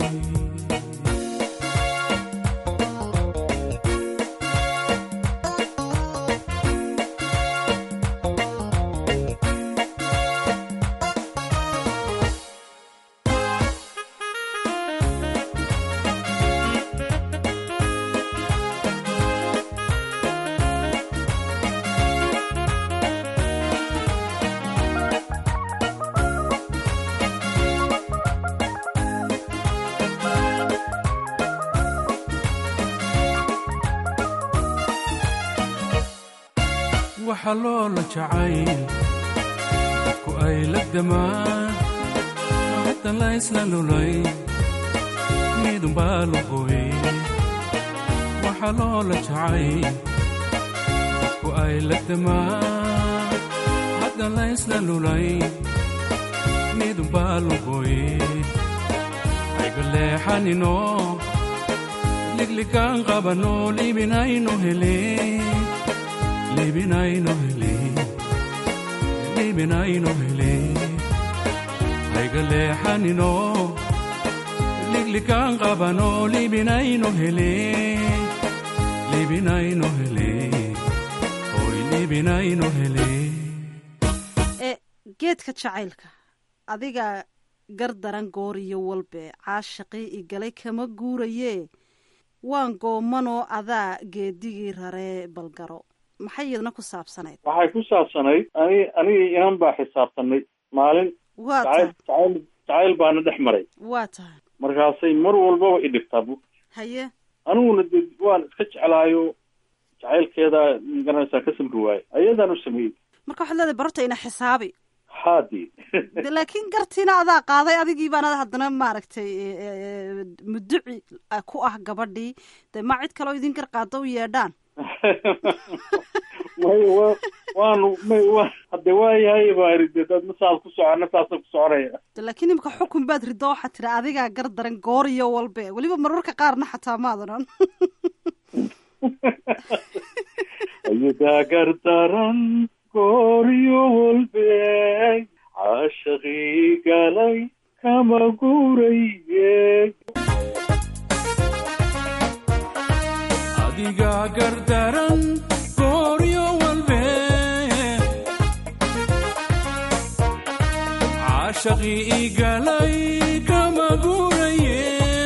[SPEAKER 13] waxa loola jacayl dadku ay la damaan hadda la isla lulay midunbaa lugoy waxa loola jacayl dadku ay la damaan hadda la isla lulay midunbaa lugoy ayga leexanino ligligaan qabano libinayno hele libinayno hele libinayno hele hayga leexanino liglikaan qabano libinayno hele libinayno hele hoy libinayno hele
[SPEAKER 9] ee geedka jacaylka adiga gar daran goor iyo walbe caashaqii igalay kama guurayee waan goomanoo adaa geedigii raree balgaro maxay iyadna ku saabsanayd
[SPEAKER 12] waxay ku saabsanayd ani anigii inan baa xisaabtanay maalin
[SPEAKER 9] waa
[SPEAKER 12] jacayl
[SPEAKER 9] tahay
[SPEAKER 12] jacayl jacayl baana dhex maray
[SPEAKER 9] waa tahay
[SPEAKER 12] markaasay mar walbaba i dhibtaa bu
[SPEAKER 9] haye
[SPEAKER 12] aniguna de waan iska jeclaayo jacaylkeeda garanaysaa ka samri waaye ayadaan u sameeyey
[SPEAKER 9] marka waxaad leedahay barorta ina xisaabi
[SPEAKER 12] haadi
[SPEAKER 9] de laakiin gartiina adaa qaaday adigii baana haddana maaragtay e, e, e, muduci ah, ku ah gabadhii de ma cid kaloo idin gar qaado u yeedhaan
[SPEAKER 12] may wa waanu may wa hadde waayahay baa iri de dad masaas ku socona saasa ku soconaya
[SPEAKER 9] de laakiin imika xukun baad rido waxaad tiri adigaa gar daran goor iyo walbe weliba mararka qaarna xataa maadanan
[SPEAKER 12] ayadaa gardaran gooryo walbe caashaqii galay kama guuraye
[SPEAKER 13] adiga gardaran gooryo walbe caashaqii igalay kama guuraye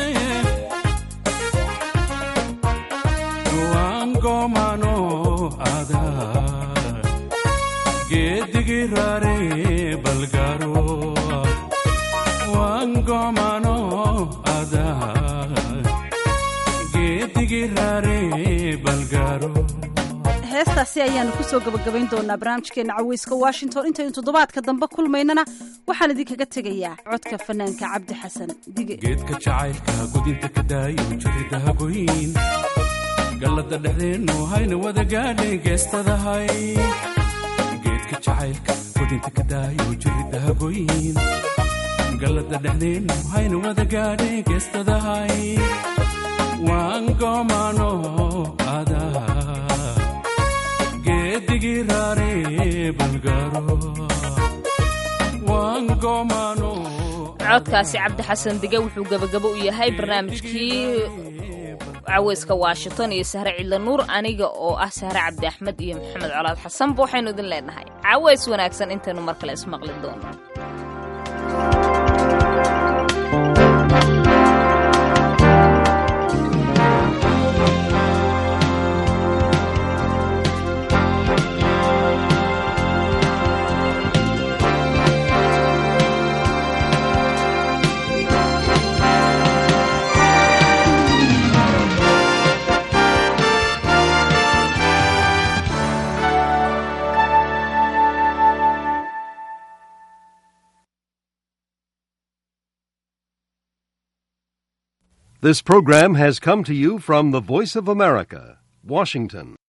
[SPEAKER 13] waan goomano ada geedigii rare balgaro waan goomano ada geedigii rare balgaro
[SPEAKER 9] heestaasi ayaanu kusoo gabagabayn doonaa barnaamijkeena caweyska washington intaynu toddobaadka dambe kulmaynana waxaan idinkaga tegayaa codka fanaanka cabdi xasan dige
[SPEAKER 13] geedka jacaylka gudinta ka daayo jirida hagoyn gallada dhexdeennu hayna wada gaadhay geestadahay geedka jacaylka gudinta ka daayo jirida hagoyn gallada dhexdeennu hayna wada gaadhay geestadahay waan goomano adaa geedigii raare balgaro waan goomano
[SPEAKER 2] codkaasi cabdi xasan dige wuxuu gebagabo u yahay barnaamijkii caweyska washington iyo sahre cidla nuur aniga oo ah sahre cabdi axmed iyo maxamed colaad xasanba waxaynu idin leenahay caweys wanaagsan intaynu mar kale ismaqli doono
[SPEAKER 14] This program has come to you from the Voice of America, Washington.